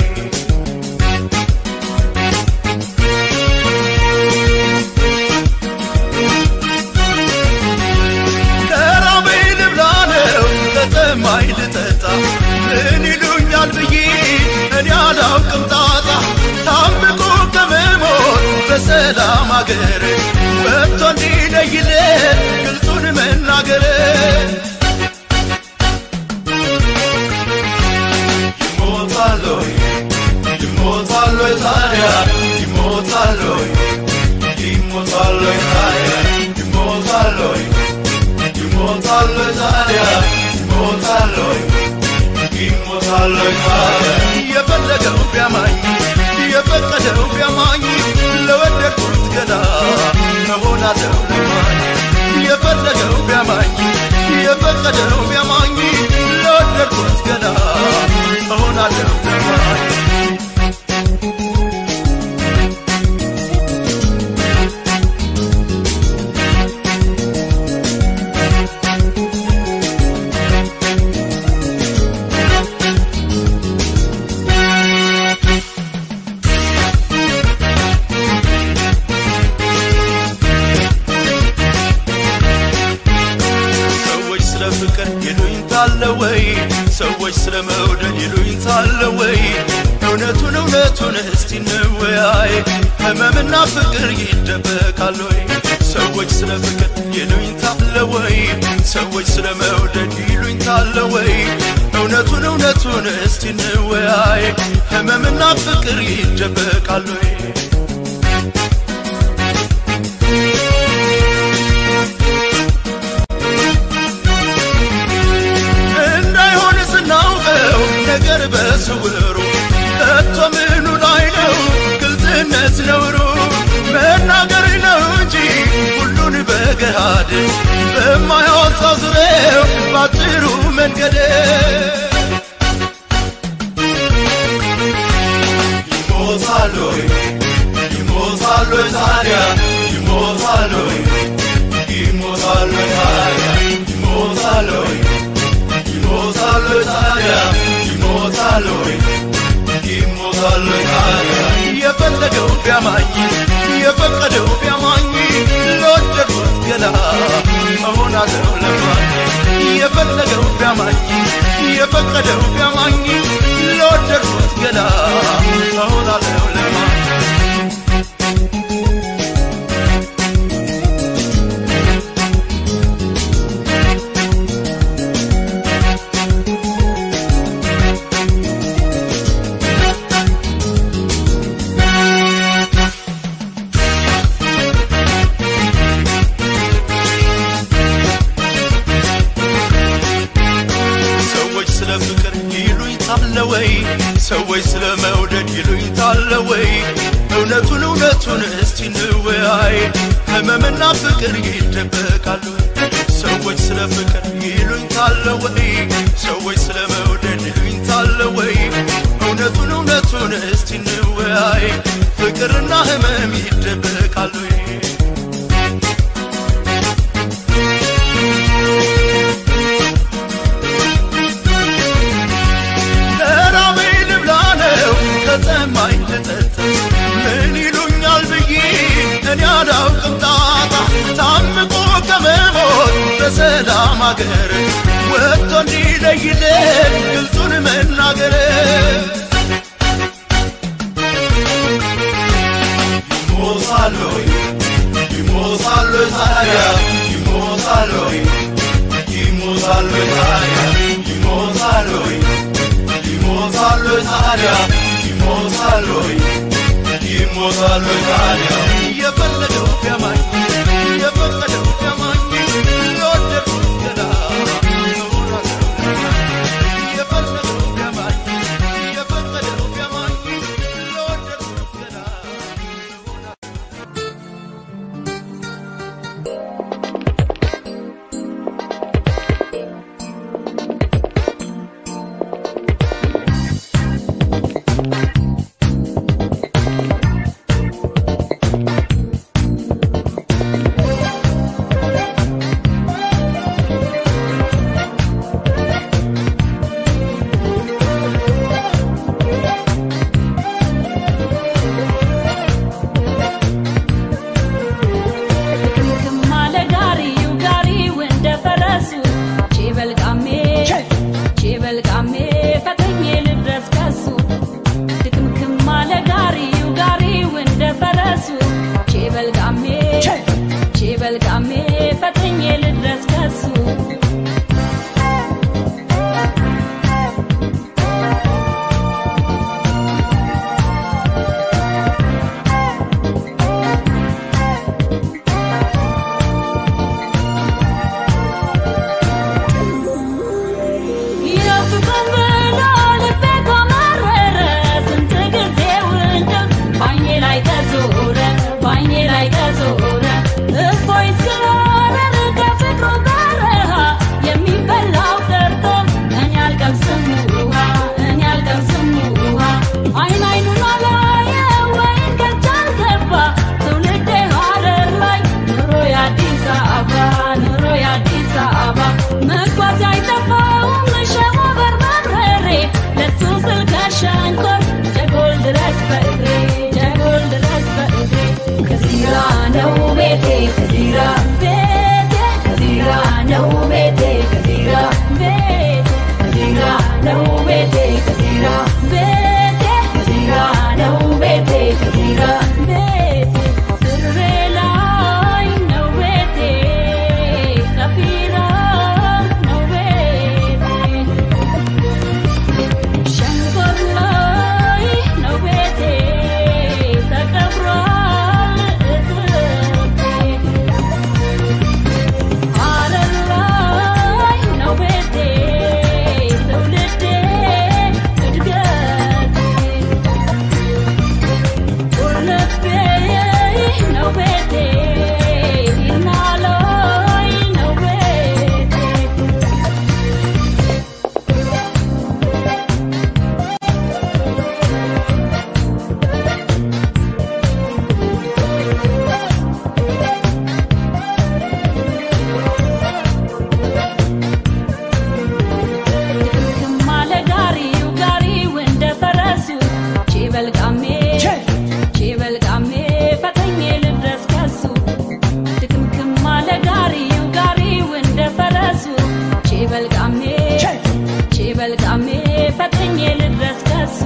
ከራበኝ ልብላ ነው ከጠማኝ ልጠጣ ምን ይሉኛል ብዬ እኔ አላውቅም ጣጣ ታምቆ ከመሞት በሰላም አገር ወጥቶ እንዲለይለት ግልጹን መናገር ይሞታል ወይ ይሞታል ወይ ታዲያ ይሞታል ወይ ይሞታል ወይ ታዲያ ይሞታል ወይ ይሞታል ወይ ታዲያ ይሞታል ወይ ይሞታል ወይ ታዲያ የፈለገው ቢያማኝ የፈቀደው ቢያማኝ ለወደድኩት ገላ መሆናለው ለማኝ የፈለገው ቢያማኝ የፈቀደው ቢያማኝ ለወደድኩት ወይ ሰዎች ስለ መውደድ ይሉኝታለ ወይ እውነቱን እውነቱን እስቲ እንወያይ ህመምና ፍቅር ይደበቃል ወይ ሰዎች ስለ ፍቅር ይሉኝታለ ወይ ሰዎች ስለ መውደድ ይሉኝታለ ወይ እውነቱን እውነቱን እስቲ እንወያይ ህመምና ፍቅር ይደበቃል ወይ እንዳይሆን ስናውቀው ነገር በስውሩ ከቶ ምኑ ላይ ነው ግልጽነት ነውሩ መናገር ነው እንጂ ሁሉን በገሃድ በማያወጣ ዙሬው ባጭሩ መንገድ ይሞታል ወይ ይሞታል ወይ ታዲያ ይሞታል ወይ ይሞታል ወይ ታዲያ ይሞታል ወይ ይሞታል ወይ ታዲያ ይሞታል ወይ ይሞታል ወይ ታዲያ የፈለገው ቢያማኝ የፈቀደው ቢያማኝ ለወደድኩት ገላ እሆናለሁ ለማኝ የፈለገው ቢያማኝ የፈቀደው ቢያማኝ ለወደድኩት ገላ እሆናለሁ ለማኝ ሰዎች ስለ ፍቅር ይሉኝታለ ወይ ሰዎች ስለ መውደድ ይሉኝታለ ወይ እውነቱን እውነቱን እስቲ እንወያይ ህመምና ፍቅር ይደበቃል ወይ ሰዎች ስለ ፍቅር ይሉኝታለ ወይ ሰዎች ስለ መውደድ ይሉኝታለ ወይ እውነቱን እውነቱን እስቲ እንወያይ ፍቅርና ህመም ይደበቃል ወይ ለራበኝ ልብላ ነው ከጠማኝ ልጠጣ ምን ይሉኛል ብዬ እኔ አላውቅም ጣጣ ታምቆ ከመሞት በሰላም አገር ወጥቶ እንዲለይልን ግልጹን መናገር ይሞታል ወይ ይሞታል ወይ ታዲያ ይሞታል ወይ ይሞታል ወይ ታዲያ ይሞታል ወይ ይሞታል ወይ ታዲያ ይሞታል ወይ ይሞታል ወይ ታዲያ የፈለገው ቢያማኝ የፈቀደው ቢያማኝ ለወደድኩት ገላ የፈለገው ቢያማኝ የፈቀደው ቢያማኝ ለወደድኩት ገላ ድክምክም አለ ጋሪው ጋሪው እንደ ፈረሱ ቼበልቃሜ ቼበልቃሜ ፈተኜ ልድረስ ከሱ ድክምክም አለ ጋሪው ጋሪው እንደ ፈረሱ ቼበልቃሜ ቼበልቃሜ ፈተኜ ልድረስ ከሱ የፍቅር ብሎ ልቤ ከመረረ ስንት ጊዜው እንደው ባይኔ ላይ ተዞረ ባይኔ ላይ ተዞረ እፎይ ስላረረ ከፍቅሩ በረሃ የሚበላው ጠርቶ እኔ አልቀምስም ውሃ እኔ አልቀምስም ውሃ አይን አይኑን አላየ ወይን ከቻል ገባ ትውልዴ ሀረር ላይ ኑሮ የአዲስ አበባ ኑሮ የአዲስ አበባ መጓዝ አይጠፋውም ሸሞ በርበሬ ነው ቤቴ ከዚራ ቤቴ ከዚራ ነው ቤቴ ከዚራ ቤቴ ስሬ ላይ ነው ቤቴ ከፊራ ነው ቤቴ ሸንኮር ላይ ነው ቤቴ ተቀብሯል እትብቴ ሐረር ላይ ነው ቤቴ ትውልዴ እድገቴ ቁልቤ ነው ቤቴ ይርና ላይ ነው ቤቴ ማለ ጋሪው ጋሪው እንደ ፈረሱ ቺበልቃሜ ቺበልቃሜ ፈተኜ ልድረስ ከሱ ድክምክም ማለ ጋሪው ጋሪው እንደ ፈረሱ ቺበልቃሜ ቺበልቃሜ ፈተኜ ልድረስ ከሱ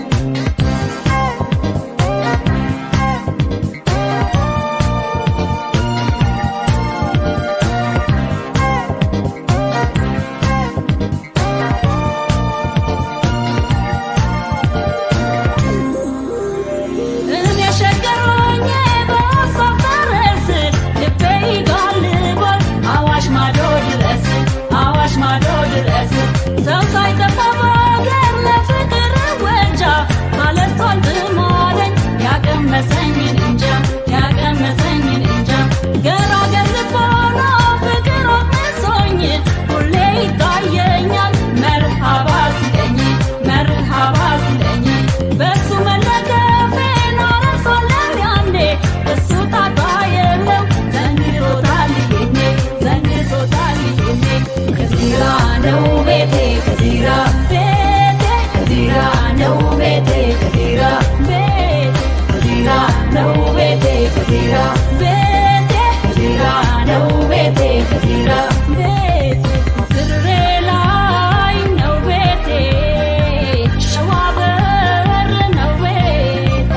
እኔ ሸገሮኜ በሀሳብ ፈረስ ልቤ ይጋልባል አዋሽ ማዶ ድረስ አዋሽ ማዶ ድረስ ሰው ሳይጠፋ በሀገር ለፍቅር ወጃ ባለስቷል ብማለኝ ያቀመሰኝን እንጃ ያቀመሰኝን እንጃ ገራገር ልቦና ፍቅር ወቅሶኝ ሁሌ ይታየኛል መርሃባ ሲለኝ መርሃባ ሲለኝ በሱ መለከፌን አረሳለሁ ያኔ እሱ ታጣ የለው ዘንግቶታል ይሄኔ ዘንግቶታል ይሄኔ ከዚራ ነው ቤቴ ከዚራ ቤቴ ከዚራ ነው ቤቴ ከዚራ ቤቴ ከዚራ ነው ቤቴ ከዚራ ቤቴ ከዚራ ነው ቤቴ ከዚራ ቤቴ ድሬ ላይ ነው ቤቴ ሸዋ በር ነው ቤቴ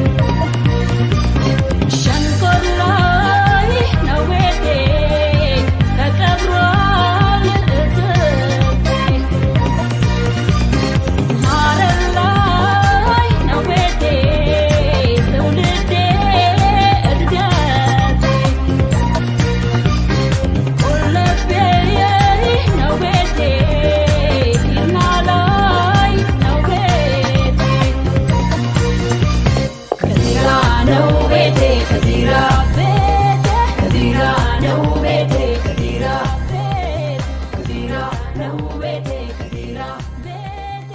ሸንኮር ላይ ነው ቤቴ ተቀብሯል እትብቴ ሐረር ላይ ነው ቤቴ ትውልዴ እድገቴ ቁልቤ ነው ቤቴ ይርና ላይ ነው ቤቴ ከዚራ ነው ቤቴ ከዚራ ቤቴ ከዚራ ነው ቤቴ ከዚራ ቤቴ ከዚራ ነው ቤቴ ከዚራ ቤቴ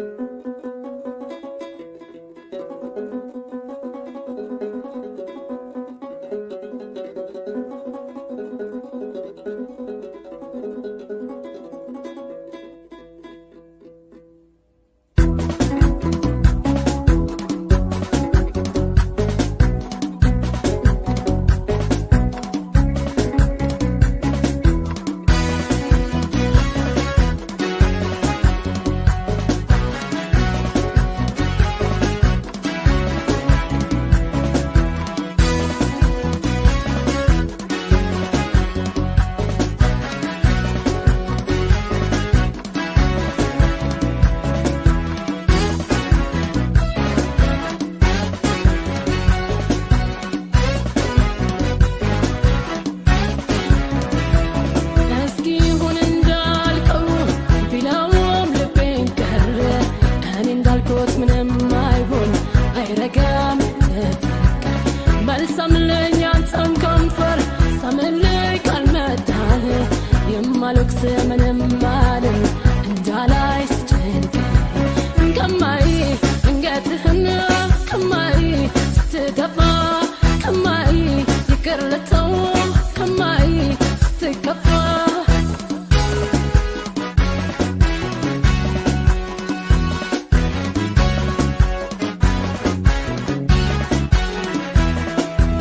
እስኪ ይሁን እንዳልከው ቢለውም ልቤን ቀረ እኔ እንዳልኩት ምንም አይሆን አይረጋም ተፈቀር መልሰምልኝ አንተም ከንፈር ሰምልኝ ካልመታል የማልወቅስ ምንም አልም እንዳላይ ስጨንቅ ከማይ እንገትህን ከማይ ስትገፋ ከማይ ይቅር ልተው ከማይ ስትከፋ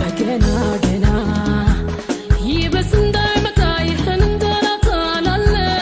ገና ገና ይበስ እንዳይመጣ ይህን እንደናታላለ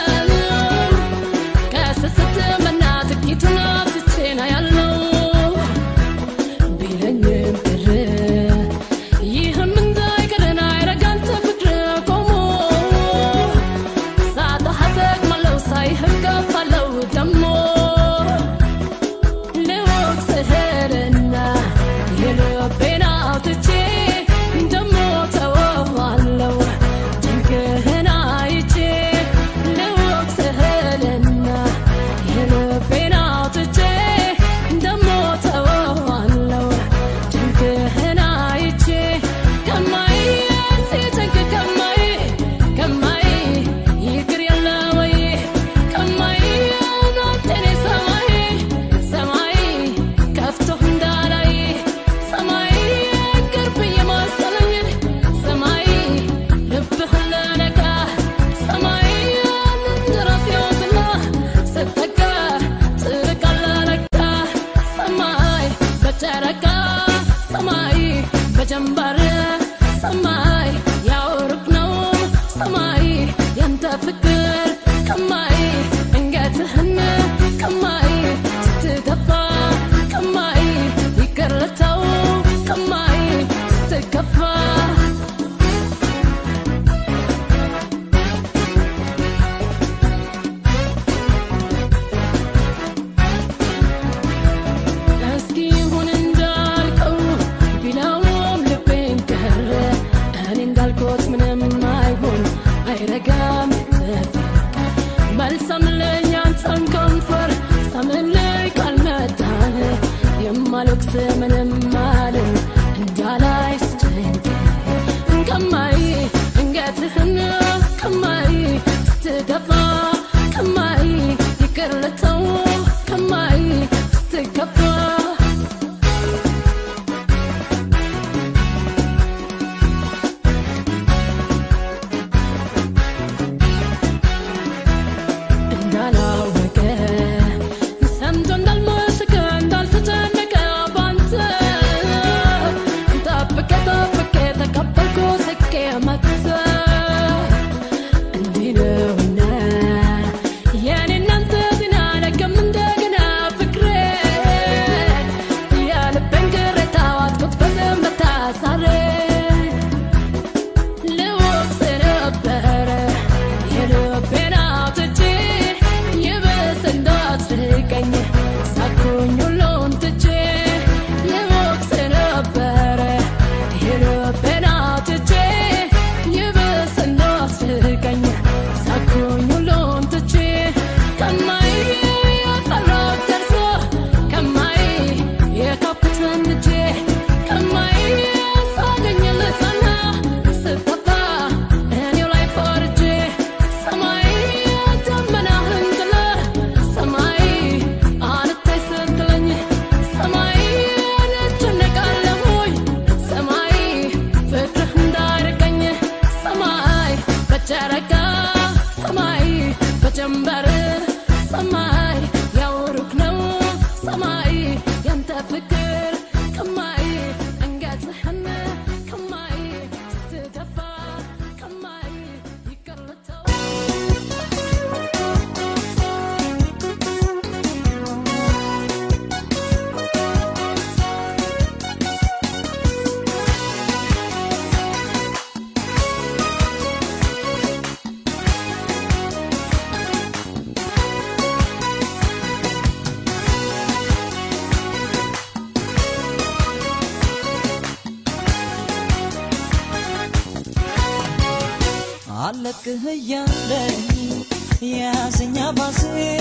አልለቅህ እያለኝ የያዘኛ ባሴ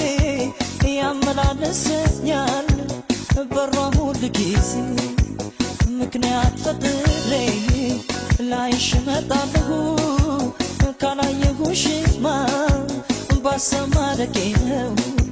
ያመላለሰኛል በሯ ሁል ጊዜ ምክንያት ፈጥሬ ላይሽ እመጣለሁ ካላየሁሽማ ባሰማረቄ ነው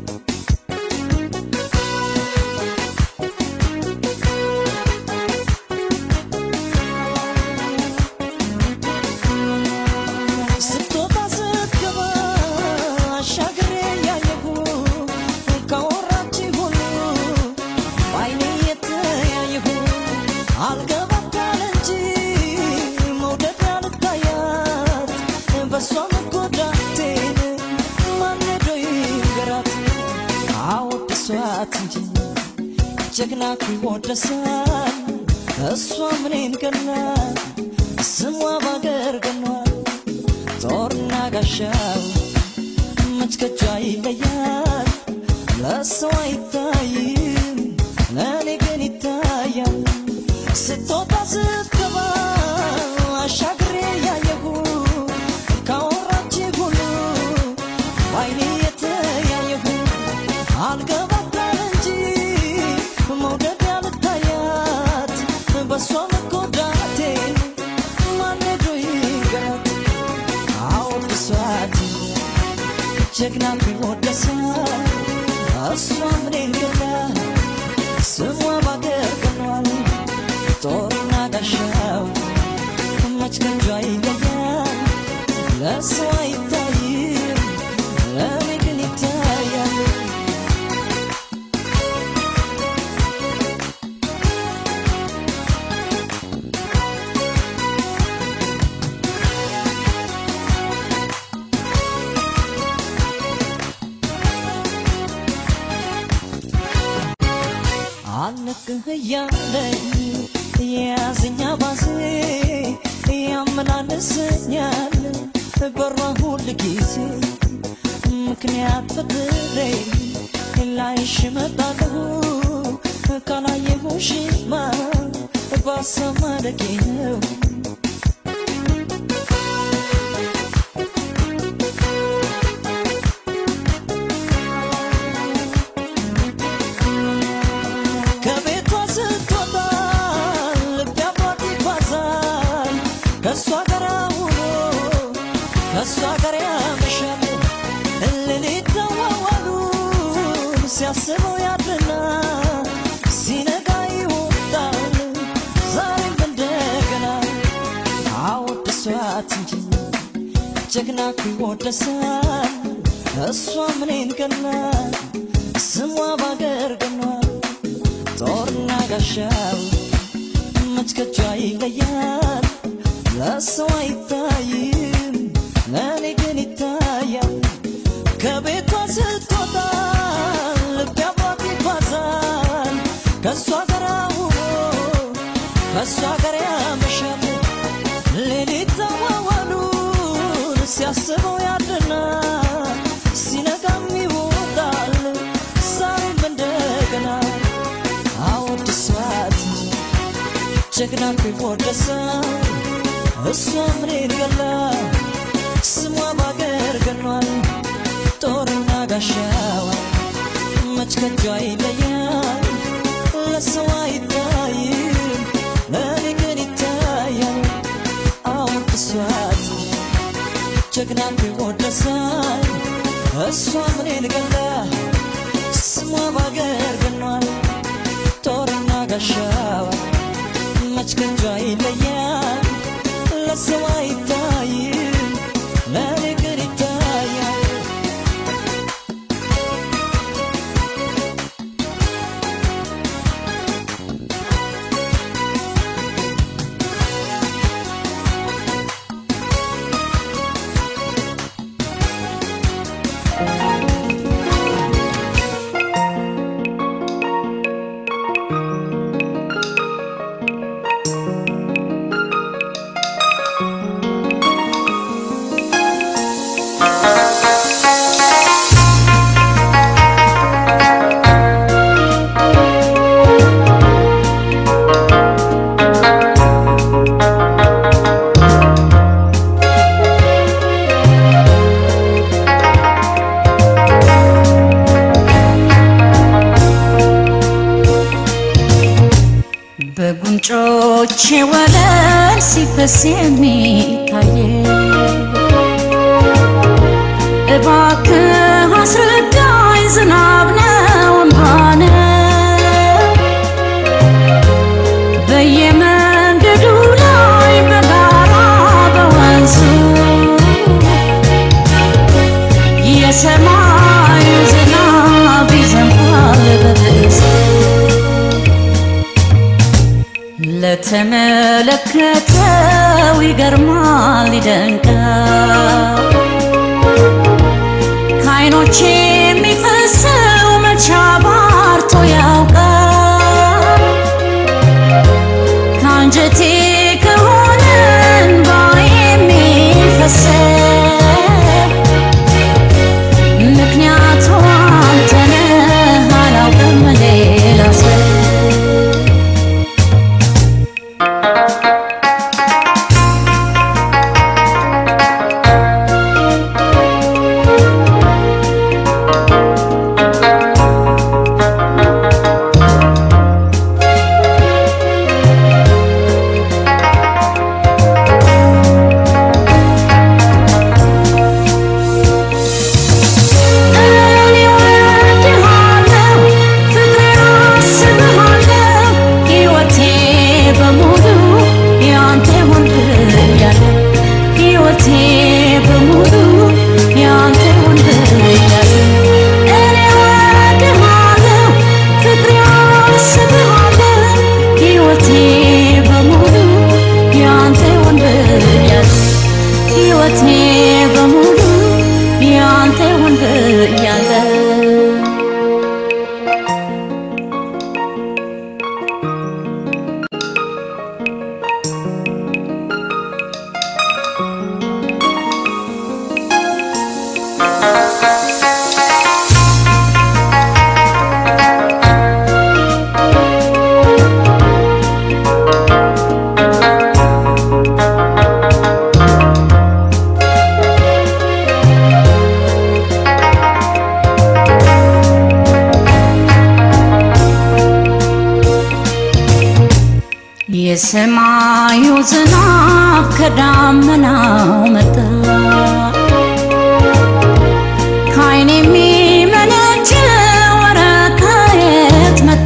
ስትወጣ ስትገባ አሻግሬ ያየሁ ካወራች ሁሉ በዓይኔ የተያየሁ አልገባታል እንጂ መውደድ ያልታያት በሷ መጎዳቴን ማን ሄዶ ይንገራት? አወድሷት እንጂ ጀግና ይወደሳል እሷ ምኔን ገናል ስሟ ባገር ገኗል ጦርና ጋሻው መች ከጇ ይለያል ለሰው አይታይም ለእኔ ግን ይታያል ስትወጣ ስትገባ አሻግሬ ያየሁ ካወራች ሁሉ በዓይኔ የተያየሁ አልገባታል እንጂ መውደድ ያልታያት በሷ መጎዳቴን ማን ሄዶ ይንገራት? አወድሷት ጀግና ቢወደሳት እሷ ምኔን ገላ ስሟ ባገር ቀኗል ጦርና ጋሻው መች ከጇ ይለያል ለሰው አይታይም ለእኔ ግን ይታያል አለቅህ እያለኝ የያዘኛ ባሴ ያመላለሰኛል በሯ ሁል ጊዜ ምክንያት ፈጥሬ ላይሽ እመጣለሁ ካላየሁሽማ ባሰማረቄ ነው ከቤቷ ስትወጣ ልቤ አብሯት ይጓዛል ከእሷ ጋር ውሎ ከእሷ ጋር ያመሻል ሌሊት ደዋዋሉን ሲያስበው ያድርና ሲነጋ ይወጣል ዛሬም እንደገና አወድሷት እንጂ ጀግና ይወደሳል እሷ ምኔን ገናል ስሟ ባገር ገኗል ጦርና ጋሻው መች ከጇ ይለያል ለሰው አይታይም ለእኔ ግን ይታያል ከቤቷ ስትወጣ ልቤ አብሯት ይጓዛል ከእሷ ጋር ውሎ ከእሷ ጋር ያመሻል ሌሊት ተዋዋሉን ሲያስበው ያድርና ሲነጋም ይወጣል ዛሬም እንደገና አወድሷት ጀግና ቢወደሳል እሷ ምኔን ገላ ስሟ ባገር ገኗል ጦርና ጋሻዋ መች ከጇ ይለያል ለሰው አይታይም ለእኔ ግን ይታያል አወድሷት ጀግና ቢወደሳል እሷ ምኔን ገላ ስሟ ባገር ገኗል ጦርና ጋሻዋ መች ከጇ ይለያል ለሰው አይታይም ለእኔ ግን ይታያል ከዓይኖቼ ወለል ሲፈስ የሚታየ እባክህ አስረዳኝ ዝናብ ነው እንባ ነው በየመንገዱ ላይ በጋራ በወንዙ የሰማዩ ዝናብ ይዘንባል በብዛት ለተመለከተው ይገርማል ይደንቃል ከዓይኖቼ የሚፈሰው መቻ ባርቶ ያውቃል ከአንጀቴ ከሆነ እንባ የሚፈሰው ምክንያቱ አንተ ነህ አላውቅም ሌላ ሰው እኔ እወድሃለሁ ፍቅሬን አስብሃለሁ ሕይወቴ በሙሉ ያንተ ይሁን ብያለሁ ሕይወቴ በሙሉ ያንተ ይሁን ብያለሁ እኔ እወድሃለሁ ፍቅሬን አስብሃለሁ ሕይወቴ በሙሉ ያንተ ይሁን ብያለሁ ሕይወቴ በሙሉ ያንተ ይሁን ብያለሁ የሰማዩ ዝናብ ከዳመናው መጣ ከዓይን የሚመነጭ ወረቀት መጣ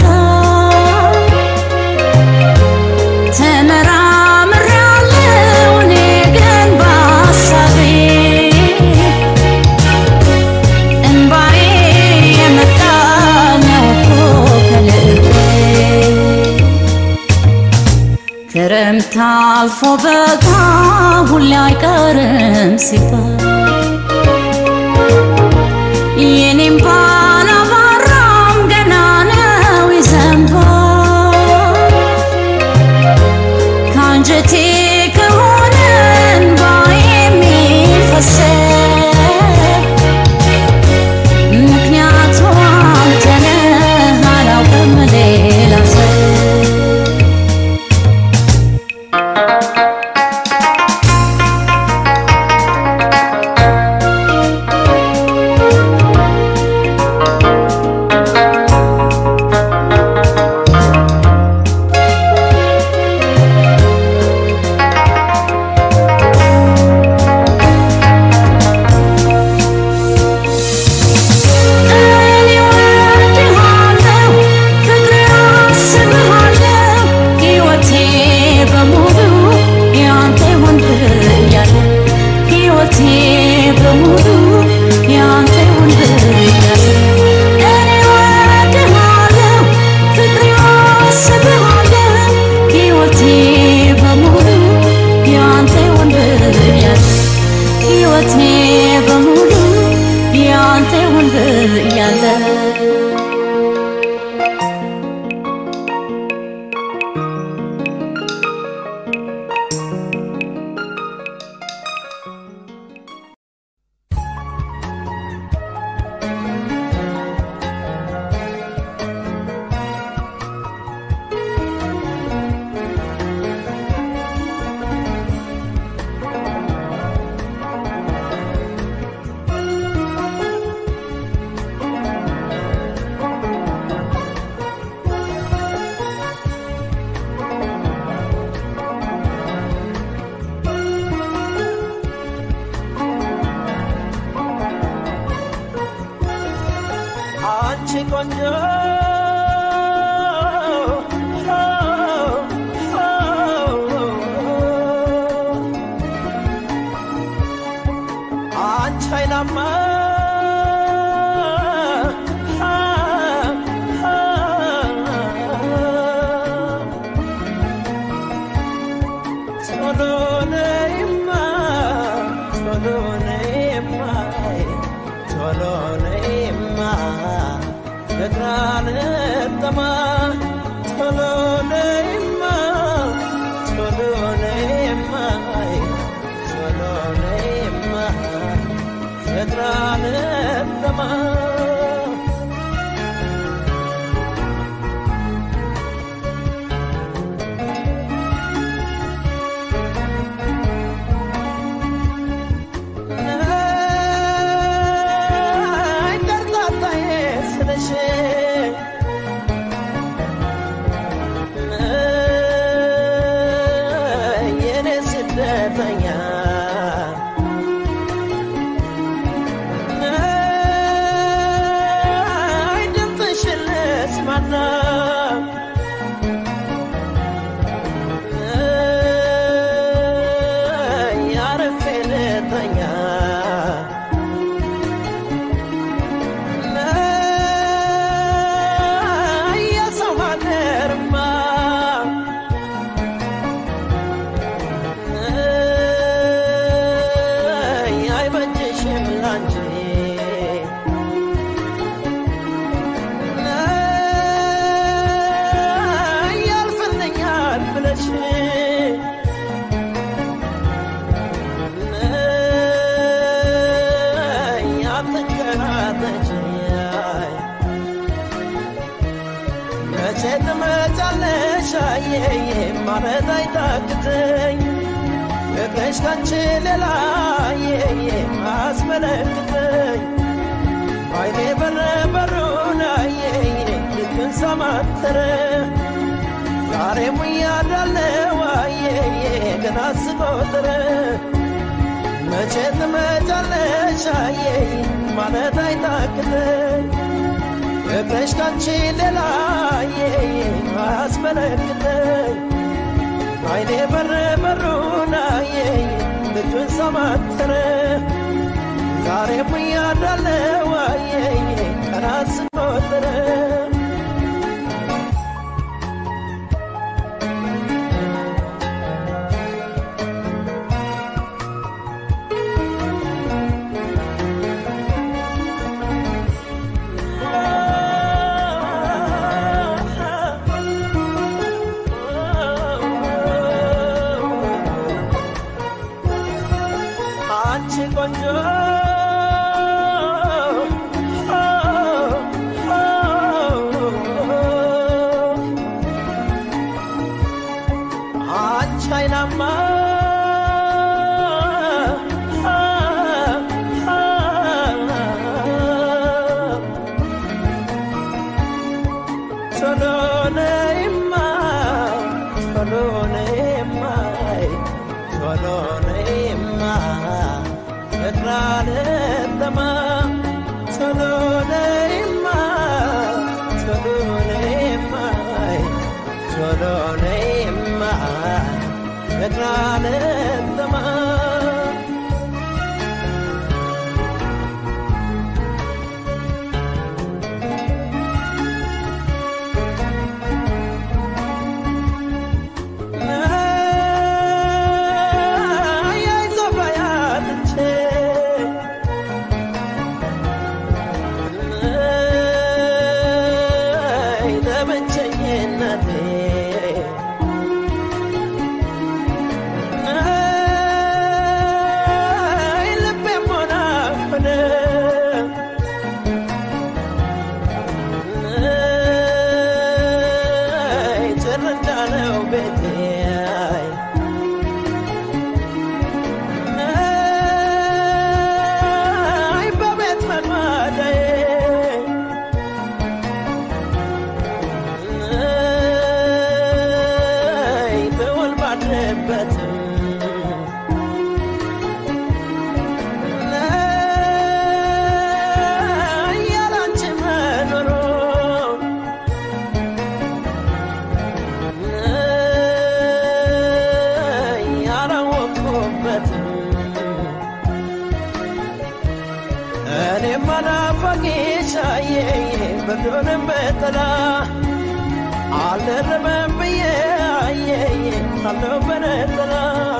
ተመራምሬያለሁ እኔ ግን በሐሳቤ እንባዬ የመጣ ነው እኮ ከልቤ ክረምት አልፎ በጋ ሁሌ አይቀርም ሲባል የኔም ባላባራም ገና ነው ይዘንባል ከአንጀቴ ከሆነ እንባ የሚፈሰው ምክንያቱ አንተ ነህ አላውቅም ሌላ ሰው እኔ እወድሃለሁ ፍቅሬን አስብሃለሁ ሕይወቴ በሙሉ ያንተ ይሁን ብያለሁ ሕይወቴ በሙሉ ያንተ ይሁን ብያለሁ እኔ እወድሃለሁ ፍቅሬን አስብሃለሁ ሕይወቴ በሙሉ ያንተ ይሁን ብያለሁ ሕይወቴ በሙሉ ያንተ ይሁን ብያለሁ ቆንጆ አንቺ ኃይላማ ቶሎ ነይማ ቶሎ ነይማ ቶሎ ነይማ ፍቅር አልጠማ ቶሎ ነይማ ቶሎ ነይማ ቶሎ ነይማ ፍቅር አልጠማ ነይ ቀርጣጣዬ ስለሽ ነይ የኔ ስደተኛ ነይ ድምፅሽን ልስማና ነይ አርፌ ልተኛ ነይ የሰው ሀገርማ ነይ አይበጅሽም ላንቺ ነይ ያልፍልኛል ብለሽ ነይ አትንከራተች መቼ ትመጫለሽ አየዬ ማለት አይታክተኝ ፍቅርሽ ካንቺ ሌላ አየዬ አስመለክተኝ አይኔ በር በሩን አየዬ ልክን ሰማተረ ዛሬ ሙያዳለው አየዬ ገና ስቆጥረ መቼ ትመጫለሽ አየዬ ማለት አይታክተኝ ፍቅርሽ ካንቺ ሌላ አየዬ አስመለክተኝ አይኔ በር በሩን አየዬ ልጁን ሰማተረ ዛሬ ሙያዳለው አየዬ ቀናት ስቆጥረ አንቺ ቆንጆ አንቺ አይናማ ቶሎ ነይማ ቶሎ ነይማ ቶሎ ነይማ ፍቅር አልጠማ ቶሎ ነይማ ቶሎ ነይማ ቶሎ ነይማ ፍቅር አልጠማ ነይ አይዞህ ነይ ለብቸኝነቴ ነይ ልቤም ሆነ አፈነ ነይ ጭር እንዳለው ቤቴ ነይ በቤት መግባዳዬ ነይ ብውል ባድርበትም ነይ ያላንቺ መኖር ብርዱንም በጥላ አልደረበም ብዬ አየኝ አለው በነጠላ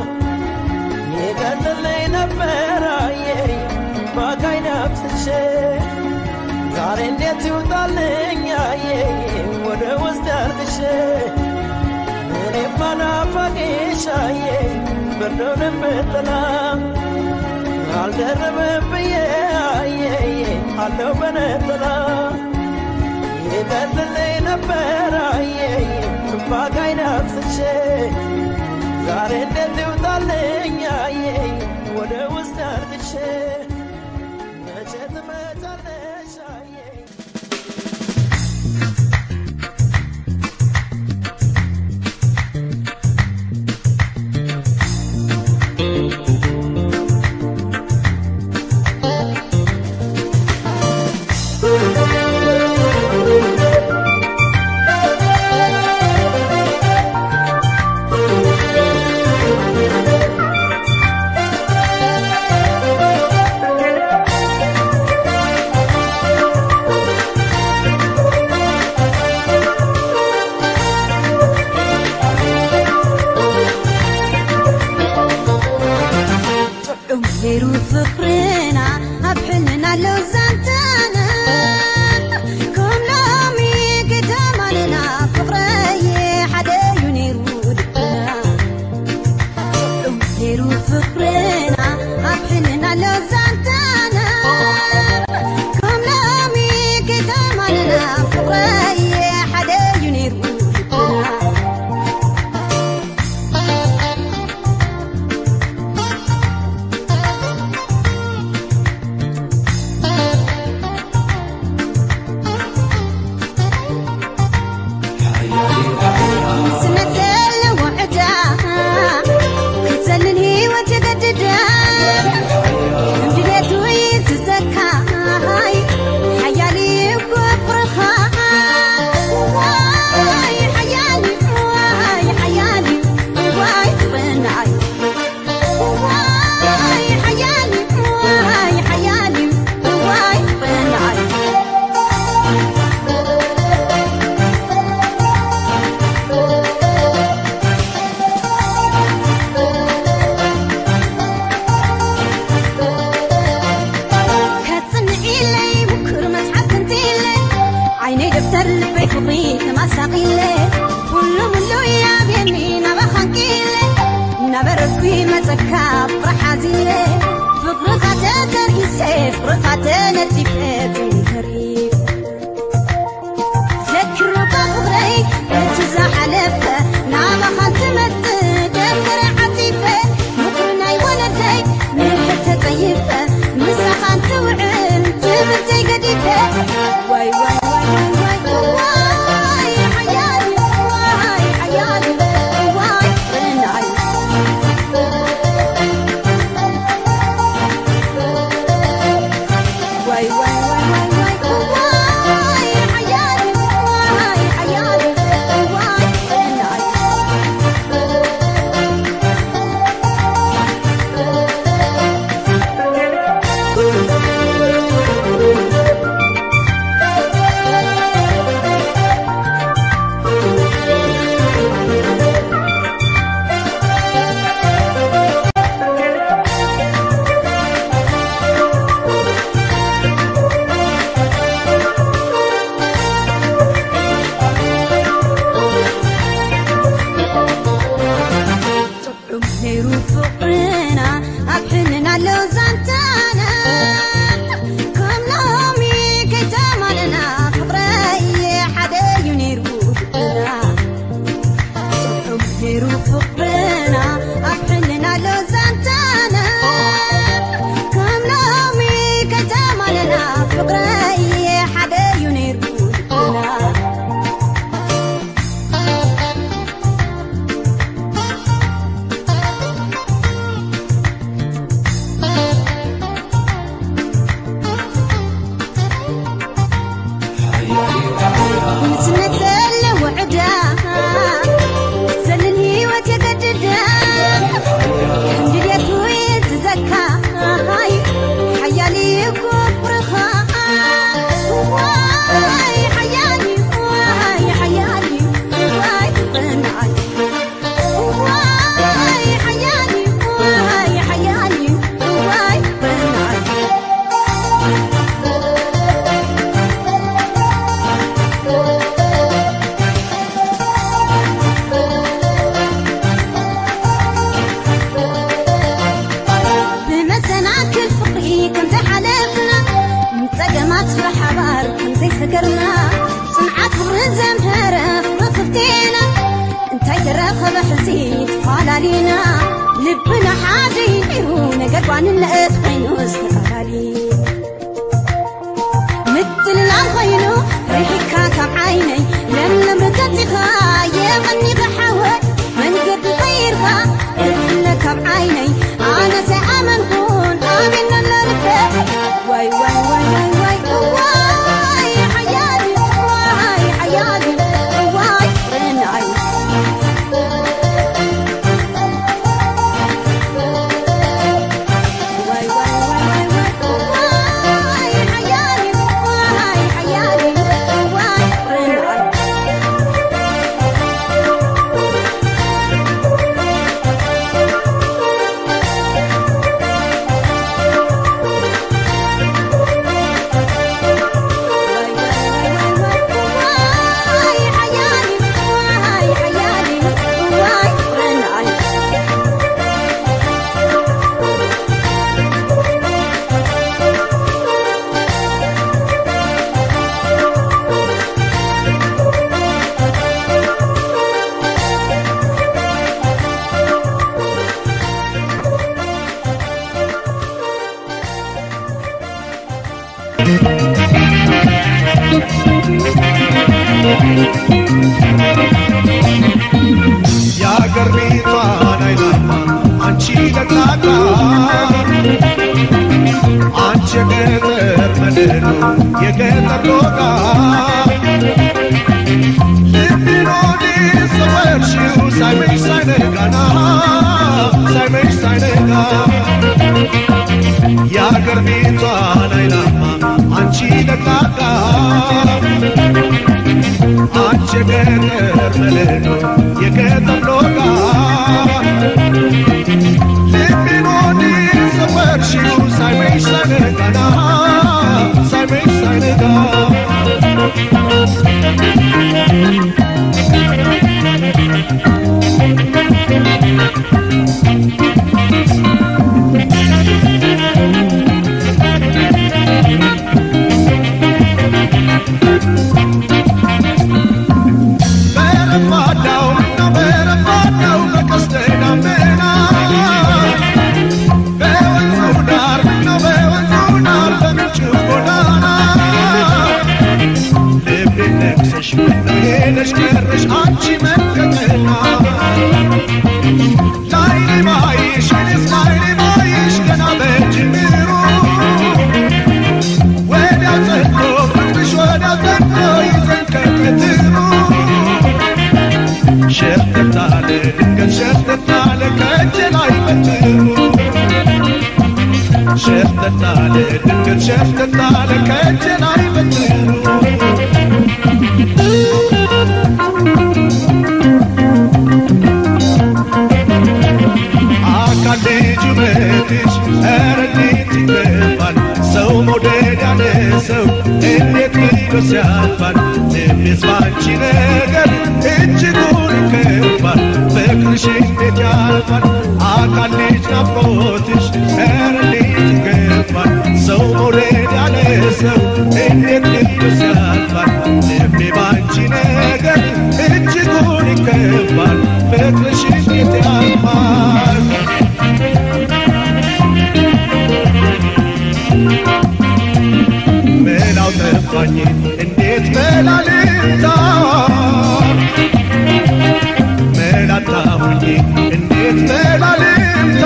ይቀልልኝ ነበር አየኝ ባካይ ነፍስሼ ዛሬ እንዴት ይውጣልኝ አየኝ ወደ ውስጥ ያርግሼ እኔም ባናፋቂሽ አየኝ ብርዱንም በጥላ አልደረበም ብዬ አየኝ አለው በነጠላ ይቀልልኝ ነበር አየኝ ባካይ ነፍስሼ ዛሬ እንዴት ይውጣልኝ አየኝ ወደ ውስጥ አርግሼ መቼ ትመጫለሽ አየኝ ጥዑም ነይሩ ፍቅርና ኣብ ሕልና ኣለው ዛንታና ከም ሎሚ ከተማንና ፍቅረየ ሓደ እዩ ነይሩ ልብና ጥዑም ነይሩ ፍቅርና ኣብ ሕልና ኣለው ዛንታና ከም ሎሚ ከተማንና ፍቅረየ ሓደ እዩ ነይሩ ልብና ስነት ዘለዎ ዕዳ ክትዘልን ሂወት የገድዳ እምድሌቱ ዝዘካይ ሓያሊ እኮ ፍቅርኻ ዋይ ሓያሊ ዋይ ሓያሊ ዋይ ፍቅርናይ ዋይ ሓያሊ ዋይ ሓያሊ ዋይ ፍቅርናይ كتصنعيلي بكر مسحب تنتيلي عيني دفتر لبي فقري تمساقيلي كل ملو يا بيمي نبخنكيلي نبركوي متكا فرحازيلي فقر خاتتر إيسي فقر خاتنا تفيت كريم ذكر بفقري اتزا حلفة نابخن تمت دفتر عتيفة مقرناي ولدي من حتى طيفة مسخن توعن تبتي قديفة واي واي واي واي واي حيالي واي حيالي واي رناي واي واي واي واي واي ተላሊና ልብና ሓደ ይሩ ነገር ጓንነት ኮይኑ ዝተፈላሊ ምትልላል ኮይኑ ርሒካ ካብ ዓይነይ ለምለም ርገፂኻ የቐኒ ብሓወት መንገዲ ቀይርካ እትለ ካብ ዓይነይ ኣነ ሰይኣመንኩን ኣሜን ነለርክብ ዋይ ዋይ ዋይ ዋይ ዋይ ዋይ ሓያሊ ዋይ ሓያሊ ዋይ እናይ ዋይ ዋይ ዋይ ዋይ ዋይ ሓያሊ ዋይ ሓያሊ ዋይ እናይ ዋይ ሓያሊ ዋይ ሓያሊ ዋይ እናይ የአገር ቤቷን አይናማ አንቺ ለቅላቃ አንቺ የገጠር መድኖ የገጠር ሎጋ ልቤን ወዲህ ሰወርሽው ሳይመሽ ሳይነጋና ሳይመሽ ሳይነጋ የአገር ቤቷን አይናማ አንቺ ለቅላቃ አንቺ የገጠር መድኖ የገጠር ሎጋ ልቤን ወዲህ ሰወርሽው ሳይመሽ ሳይነጋና ሳይመሽ ሳይነጋ በረፋዳው ነው በረፋዳው በቀስተ ደመና በወንዙ ዳር ነው በወንዙ ዳር በምንጩ ጎዳና ልቤን ነክሰሽ ምነው ሄደሽ ቀረሽ አንቺ መከተና ላይኔ ባይሽ እኔስ ላይኔ ባይሽ ገና በጅምሩ ወዲያው ጸድቶ ፍቅርሽ ወዲያው ጸድቶ ይዘን ከቀትሩ ሸርተታለ ድንገት ሸርተታለ ከእጄ ላይ በትሩ ሸርተታለ ድንገት ሸርተታለ ከእጄ ላይ በትሩ አካል ልጅ ውበትሽ ኧረ እንዴት ይገባል ሰው መውደድ ያለ ሰው እንዴት ብሎ ሲያልፋል ልቤስ ባንቺ ነገር እጅጉን ይከባል ፍቅርሽ እንዴት ያልፋል አካል ልጅ ናፍቆትሽ ኧረ እንዴት ይገባል ሰው መውደድ ያለ ሰው እንዴት ብሎ ሲያልፋል ልቤ ባንቺ ነገር እጅጉን ይከባል ፍቅርሽ እንዴት ያልፋል መላው ጠፋኝ እንዴት መላ ልምታ መላጣሁኝ እንዴት መላ ልምታ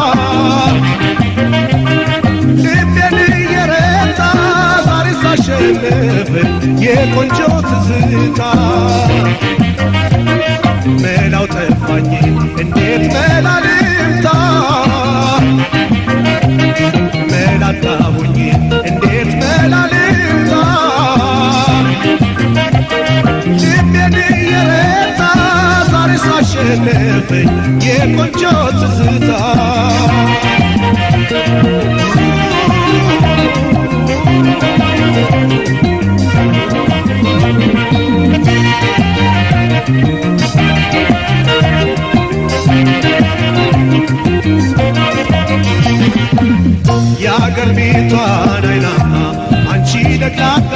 ልቤን እየረታ ዛሬ ሳሸንፍ የቆንጆ ትዝታ መላው ጠፋኝ እንዴት መላ ልምታ መላጣሁኝ እንዴት መላ ልምታ ልቤን እየረታ ዛሬ ሳሸነፈኝ የቆንጆ ትዝታ የአገር ቤቷን አይናማ አንቺ ደቅላቃ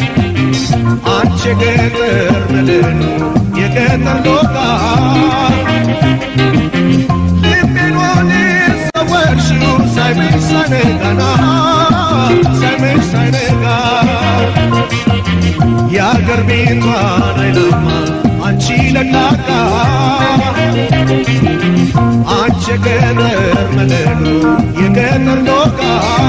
አንቺ የገጠር መድን የገጠር ሎቃ የቅርቢቷን አይናማ አንቺ ለቅላቃ አንቺ የገጠር መለሎ የገጠር ዶቃ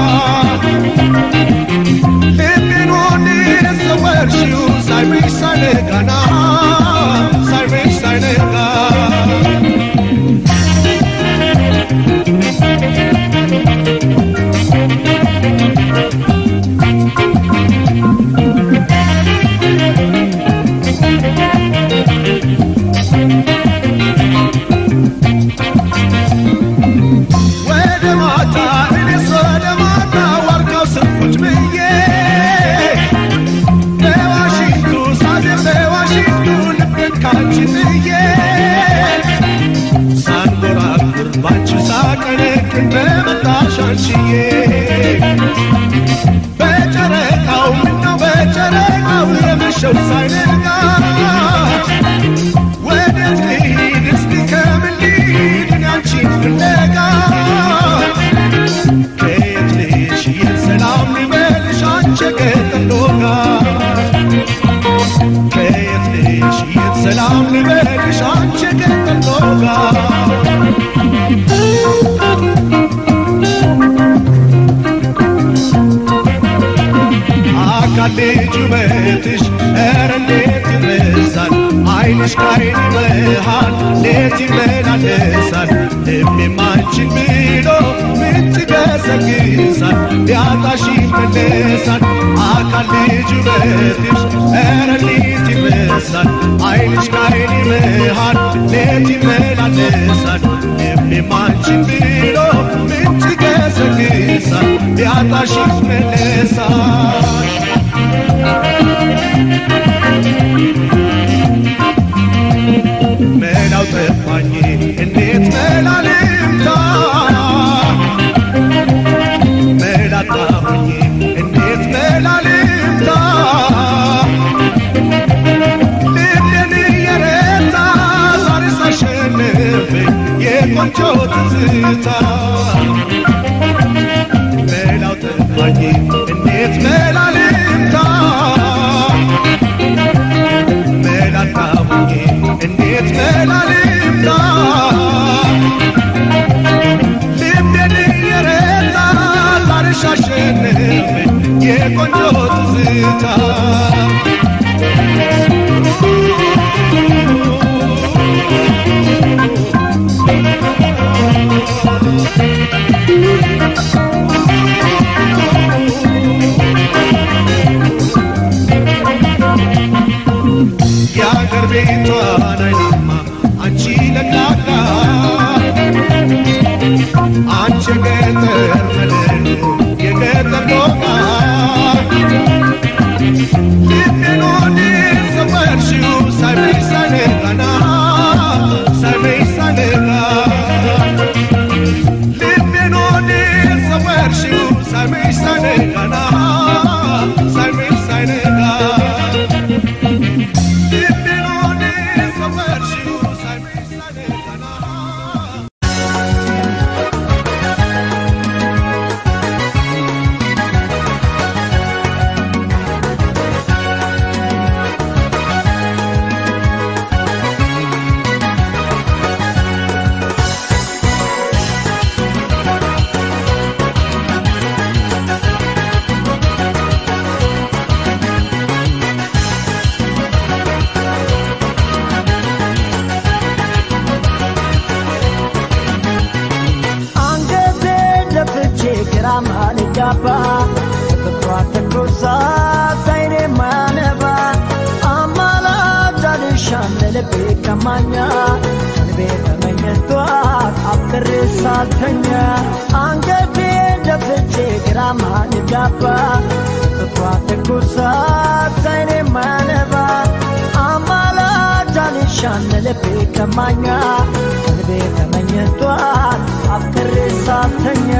ልቤን ወዴት ሰወርሽው ሳይመሽ ሳይነጋና ሳይመሽ ሳይነጋ ወደ ማታ እኔስ ወደ ማታ ዋርካው ስር ቁጭ ብዬ በዋሽንቱ ሳድር በዋሽንቱ ልቤን ካንቺ ጥዬ ሳንጎራጉር ባንቺ ሳቀነቅን በመጣሽ አንቺዬ በጨረቃው ምነው በጨረቃው የመሸው ሳይነጋ ወዴት ልሂድ እስቲ ከምን ልሂድ እኔ አንቺን ፍለጋ ከየት ልሂድ የት ሰላም ልበልሽ አንቺ የገጠር ዶጋ ከየት ልሂድ የት ሰላም ልበልሽ አንቺ የገጠር ዶጋ አካል ልጅ ውበትሽ ኧረ እንዴት ይረሳል አይንሽ ከአይን መሃል ሌት ይመላለሳል ልቤም አንቺን ብሎ ምንጭ ገሰግሳል ሊያጣሽ ይመለሳል አካል ልጅ ውበትሽ ኧረ እንዴት ይረሳል አይንሽ ከአይን መሃል ሌት ይመላለሳል ልቤም አንቺን ብሎ ምንጭ ገሰግሳል ሊያጣሽ ይመለሳል መላው ጠፋኝ እንዴት መላ ልምታ መላ ጠፋኝ እንዴት መላ ልምታ ልቤን እየረታ ዛሬ ሳሸንፈኝ የቆንጆ ትዝታ መላው ጠፋኝ እንዴት መላ ልምታ መላጣሁኝ እንዴት መላልምታ ልቤን እየረታ ዛሬሽ አሸነፈኝ የቆንጆ ትዝታ የአገር ቤቷን አይናማ አንቺ ለቅላቃ አንቺ የገጠር መለሎ የገጠር ዶቃ ልቤን ወዴት ሰወርሽው ሳይመሽ ሳይነጋና ሳይመሽ ሳይነጋ ልቤን ወዴት ሰወርሽው ሳይመሽ ሳይነጋና ሳይመሽ ሳይነጋ አንገቴ ደፍቼ ግራማ ልጋባ ፍቅሯ ተኮሳ ሳይኔ ማነባ አማላጅ አልሻም ለልቤ ቀማኛ ልቤ ተመኘቷት አፍቅሬ ሳልተኛ አንገቴ ደፍቼ ግራማ ልጋባ ፍቅሯ ተኮሳ ሳይኔ ማነባ አማላጅ አልሻም ለልቤ ቀማኛ ልቤ ተመኘቷት አፍቅሬ ሳልተኛ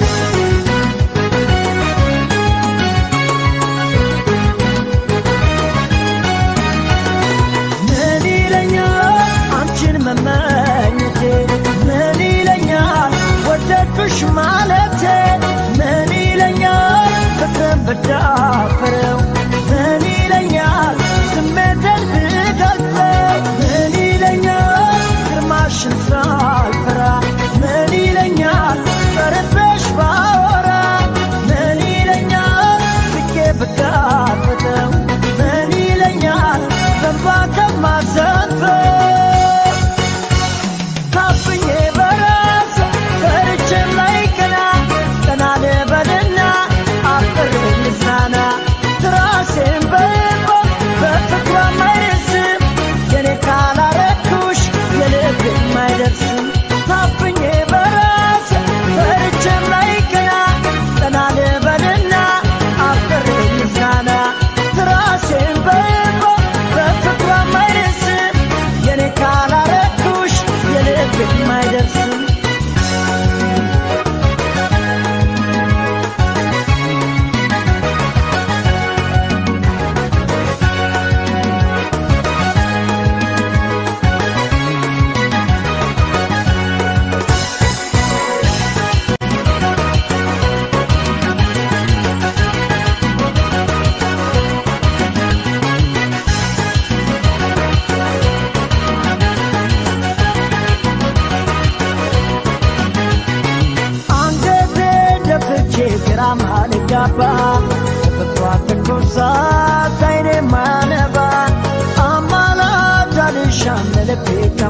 ምን ይለኛል አንቺን መመኘቴ ምን ይለኛል ወደድኩሽ ማለቴ ምን ይለኛል ፍቅርን ብዳፍረው ምን ይለኛል ዝም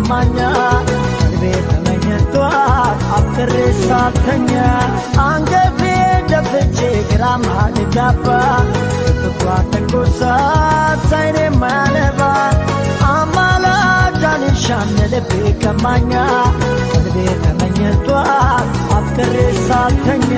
ከማኛ ቀልቤ ተመኝቷት አፍቅሬ ሳተኛ አንገቴ ደፍቼ ግራ ማልጋባ ፍቅሯ ተንኮሳት ሳይኔ ማነባ አማላጃንሻን ልቤ ከማኛ ቀልቤ ተመኝቷት አፍቅሬ ሳተኛ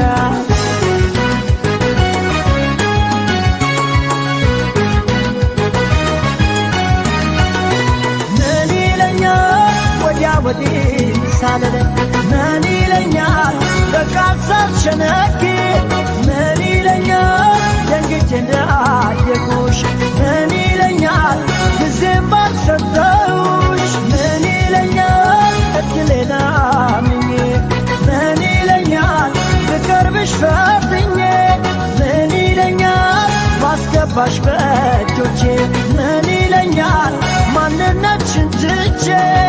ምን ይለኛል ወዲያ ወዲህ ሳልል ምን ይለኛል በቃ ሳልሸነግ ምን ይለኛል ደንግጬ እንዳየኩሽ ምን ይለኛል ጊዜም ባልሰጠውሽ ምን ይለኛል እድሌን አምኜ ምን ይለኛል ብቀርብሽ ፈርድኜ ምን ይለኛል ባስገባሽ በእጆቼ ምን ይለኛል ማንነትሽን ትቼ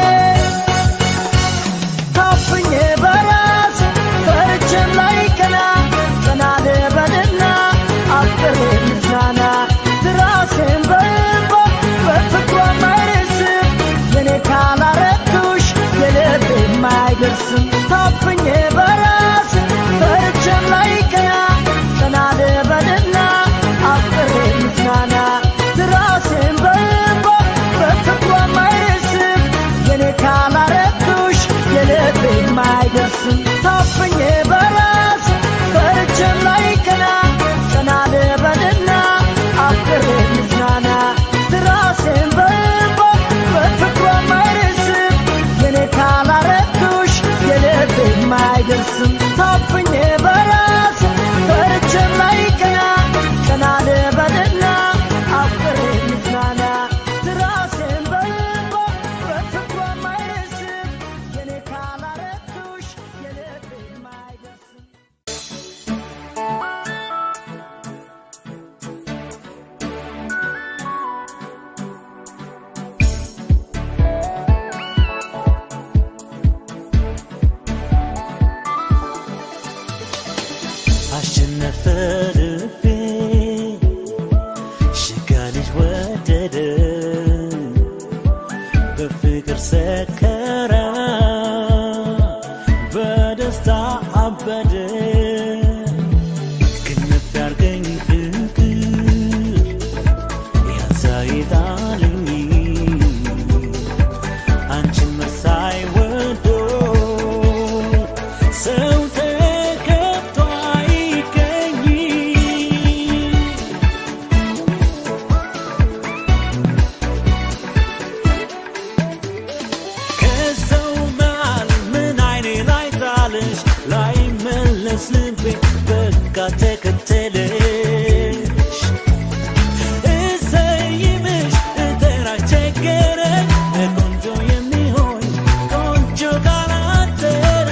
ታፍኜ በራስ ፈርቼም ላይ ቀና ቀና ልበልና አፍቅሬ ልዝናና ትራሴን በእንባ በፍቅሯ ማይረስም የኔ ካላረቱሽ የልቤ የማይደርስም ታፍኜ በራስ ፈርቼም ላይ ቀና ቀና ልበልና አፍቅሬ ልዝናና ትራሴን በእንባ በፍቅሯ ማይረስም የኔ ካላረቱሽ የልቤ የማይደርስም ታፍኜ በራስ ፈርቼም ላይ ቀና ቀና ልበልና አፍቅሬ ልዝናና ትራሴን በእንባ በፍቅሯ ማይረስም የኔ ካላረቱሽ የልቤ የማይደርስም ታፍኜ በራስ ፈርቼም ላይ ቀና ቀና ልበልና አፍቅሬ ልዝናና ትራሴን በእንባ በፍቅሯ ማይረስም የኔ ካላረቱሽ የልቤ የማይደርስም አሸነፈ ልቤ ሽጋ ልጅ ወደደ በፍቅር ሰከረ በደስታ አበደ ክንፍ ያርገኝ ፍቅር ያሳይጣልኝ አንቺን መሳይ ወዶ ሰው ተከቶ አይገኝ ከሰው መሃል ምን አይኔ ላይ ጣለሽ ላይ መለስ ልቤ በቃ ተከተለሽ እሰይምሽ እጠራ ቸገረ ቆንጆ የሚሆን ቆንጆ ካላደረ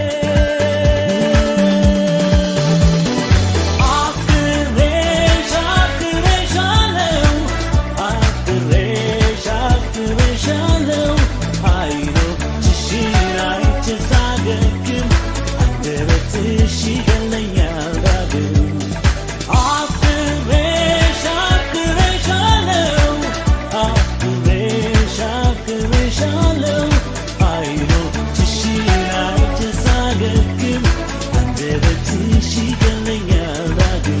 አፍቅሬሽ አፍቅሬሻለሁ አፍቅሬሽ አፍቅሬሻለሁ አይኖችሽን አይቼ ሳገግም አንደበትሽ ይገለኛል ዳግም አፍቅሬሽ አፍቅሬሻለሁ አፍቅሬሽ አፍቅሬሻለሁ አይኖችሽን አይቼ ሳገግም አንደበትሽ ይገለኛል ዳግም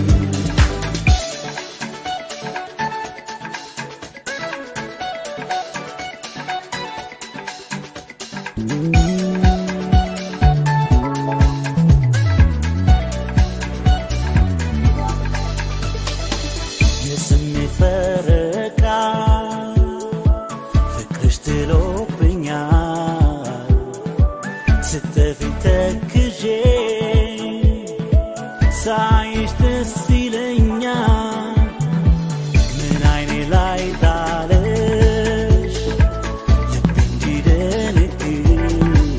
የስሜት ፈረቃ ፍቅርሽ ጥሎብኛል ስትጠፊ ተክዤ ሳይሽ ደስ ይለኛል ምን አይኔ ላይ ጣለሽ ልብ እንዲደነግጥ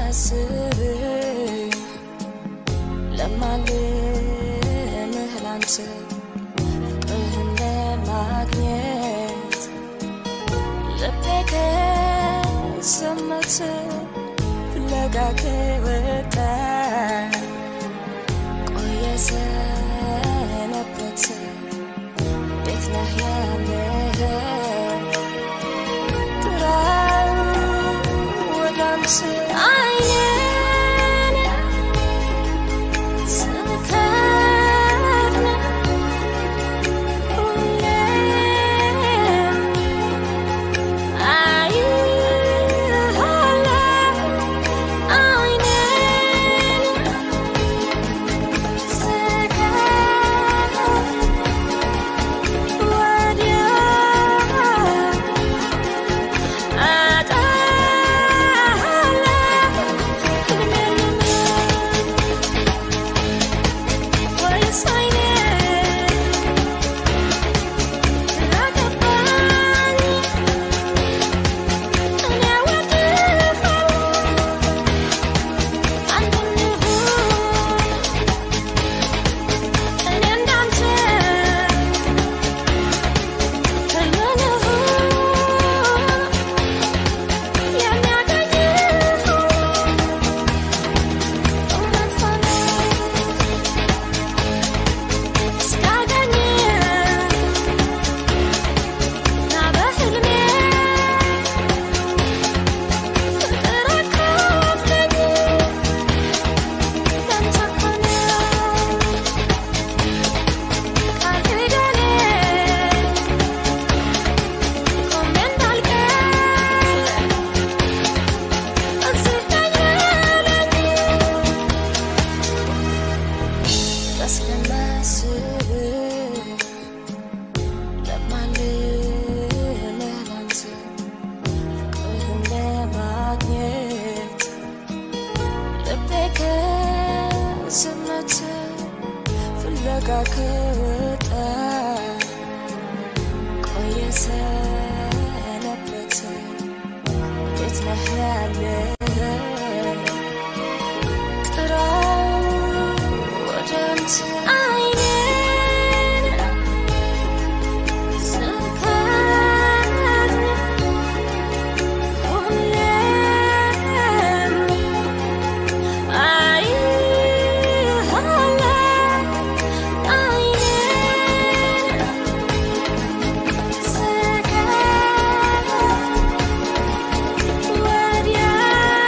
ስለማስብ ለማልምህ ላንተ ፍቅርህን ለማግኘት ልቤ ከዘመተ ፍለጋ ከወጣ ቆየ ሰነበተ እንዴት ነህ ያለኸው ጥራው ወደ አንተ አይኔን ስከድን ሁሌም አይሃለሁ አይኔን ስከድን ወዲያ ስለማስብ ለማልምህ ላንተ ፍቅርህን ለማግኘት ልቤ ከዝመተ ፍለጋ ከወጣ ቆየ ሰነበተ እንዴት ነህ ያለኸው ጥራው ወደ አንተ አይኔን ስከድን ሁሌም አይሃለሁ አይኔን ስከድን ወዲያ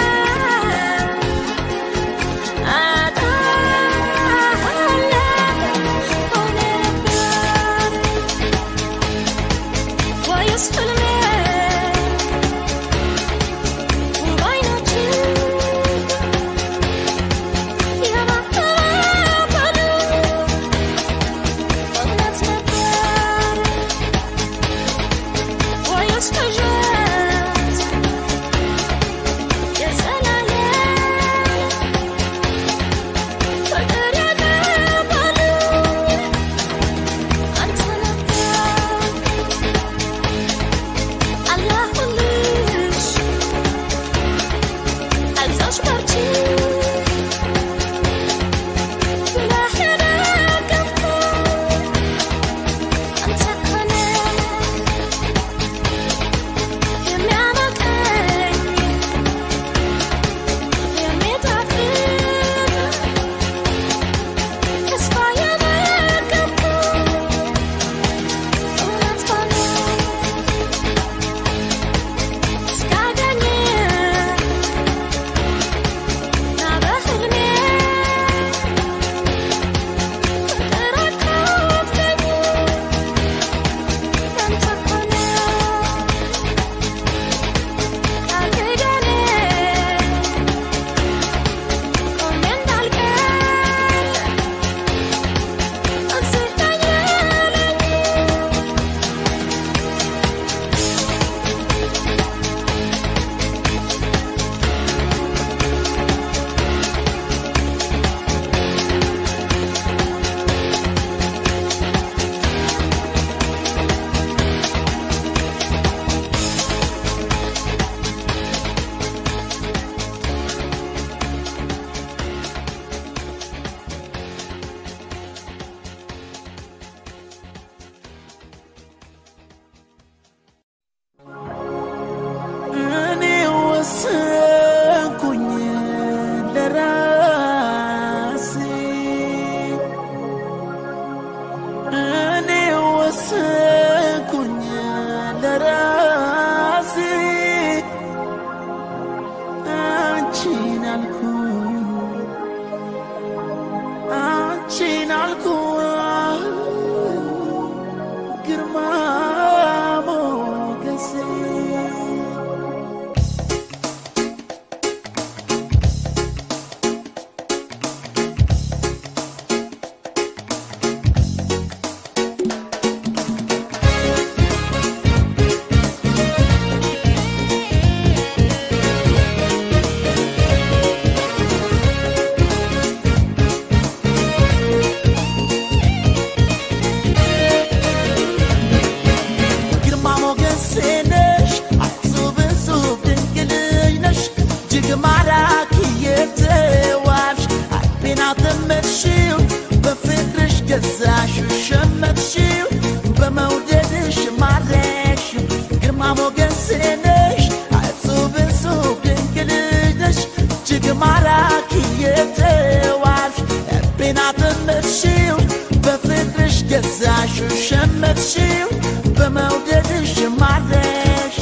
አጠመድሽው በፍቅርሽ ገዛሽው ሸመትሽው በመውደድሽ ማረሽ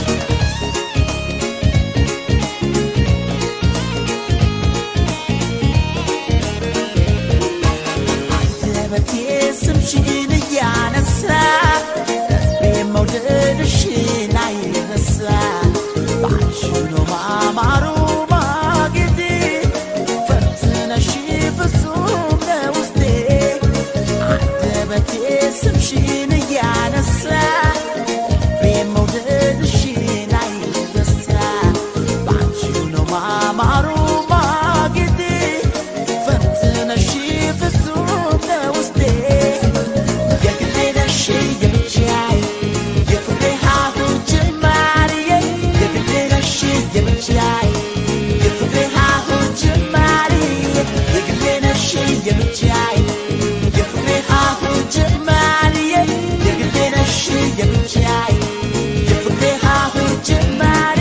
አንደበቴ ስምሽን እያነሳ ልቤ መውደድሽን አይረሳ ባንቺ ነው ማማሩ ማጌጤ ፈትነሽ ፍጹም ነው ውስጤ አንደበቴ ስምሽን እያነሳ ልቤ መውደድሽን አይረሳ ባንቺ ነው ማማሩ ማጌጤ ፈትነሽ ፍጹም ነው ውስጤ የግሌ ነሽ የብቻዬ የፍቅሬ ሀሁ ጅማሬ የግሌ ነሽ የብቻዬ የፍቅሬ ሀሁ ጅማሬ የግሌ ነሽ የብቻዬ የፍቅሬ ሀሁ ጅማሬ የግሌ ነሽ የብቻዬ የፍቅሬ ሀሁ ጅማሬ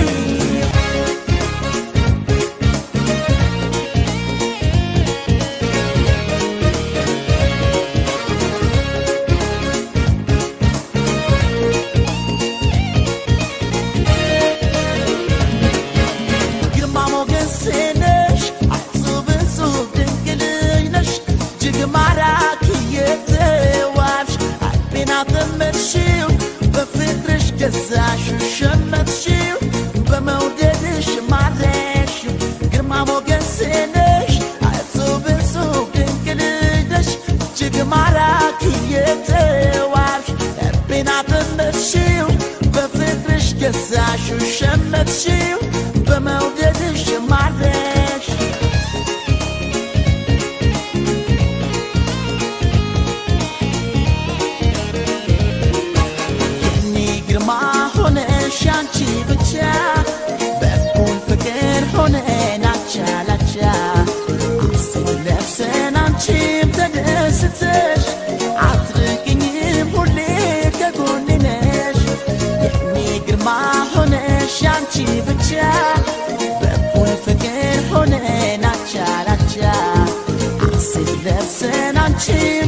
ግርማ ሞገስ ነሽ አጹብ እጹብ ድንቅ ልጅ ነሽ እጅግ ማራኪ የተዋብሽ ልቤን አጠመድሽው በፍቅርሽ ገዛሽው ሸመትሽው በመውደድሽ ማረሽው ግርማ ሞገስ ነሽ አጹብ እጹብ ድንቅ ልጅ ነሽ እጅግ ማራኪ የተዋብሽ ልቤን አጠመድሽው በፍቅርሽ ገዛሽው ሸመትሽው በመውደድሽ ማረሽ የኔ ግርማ ሆነሽ አንቺ ብቻ በኩል ፍቅር ሆነን አቻ ላቻ አስለብሰን አንቺም ተደስተሽ አትርቅኝም ሁሌ ከጎኔ ነሽ የኔ ግርማ ሆነሽ አንቺ ብቻ በኩል ፍቅር ሆነን አቻ ላቻ አስለብሰን አንቺ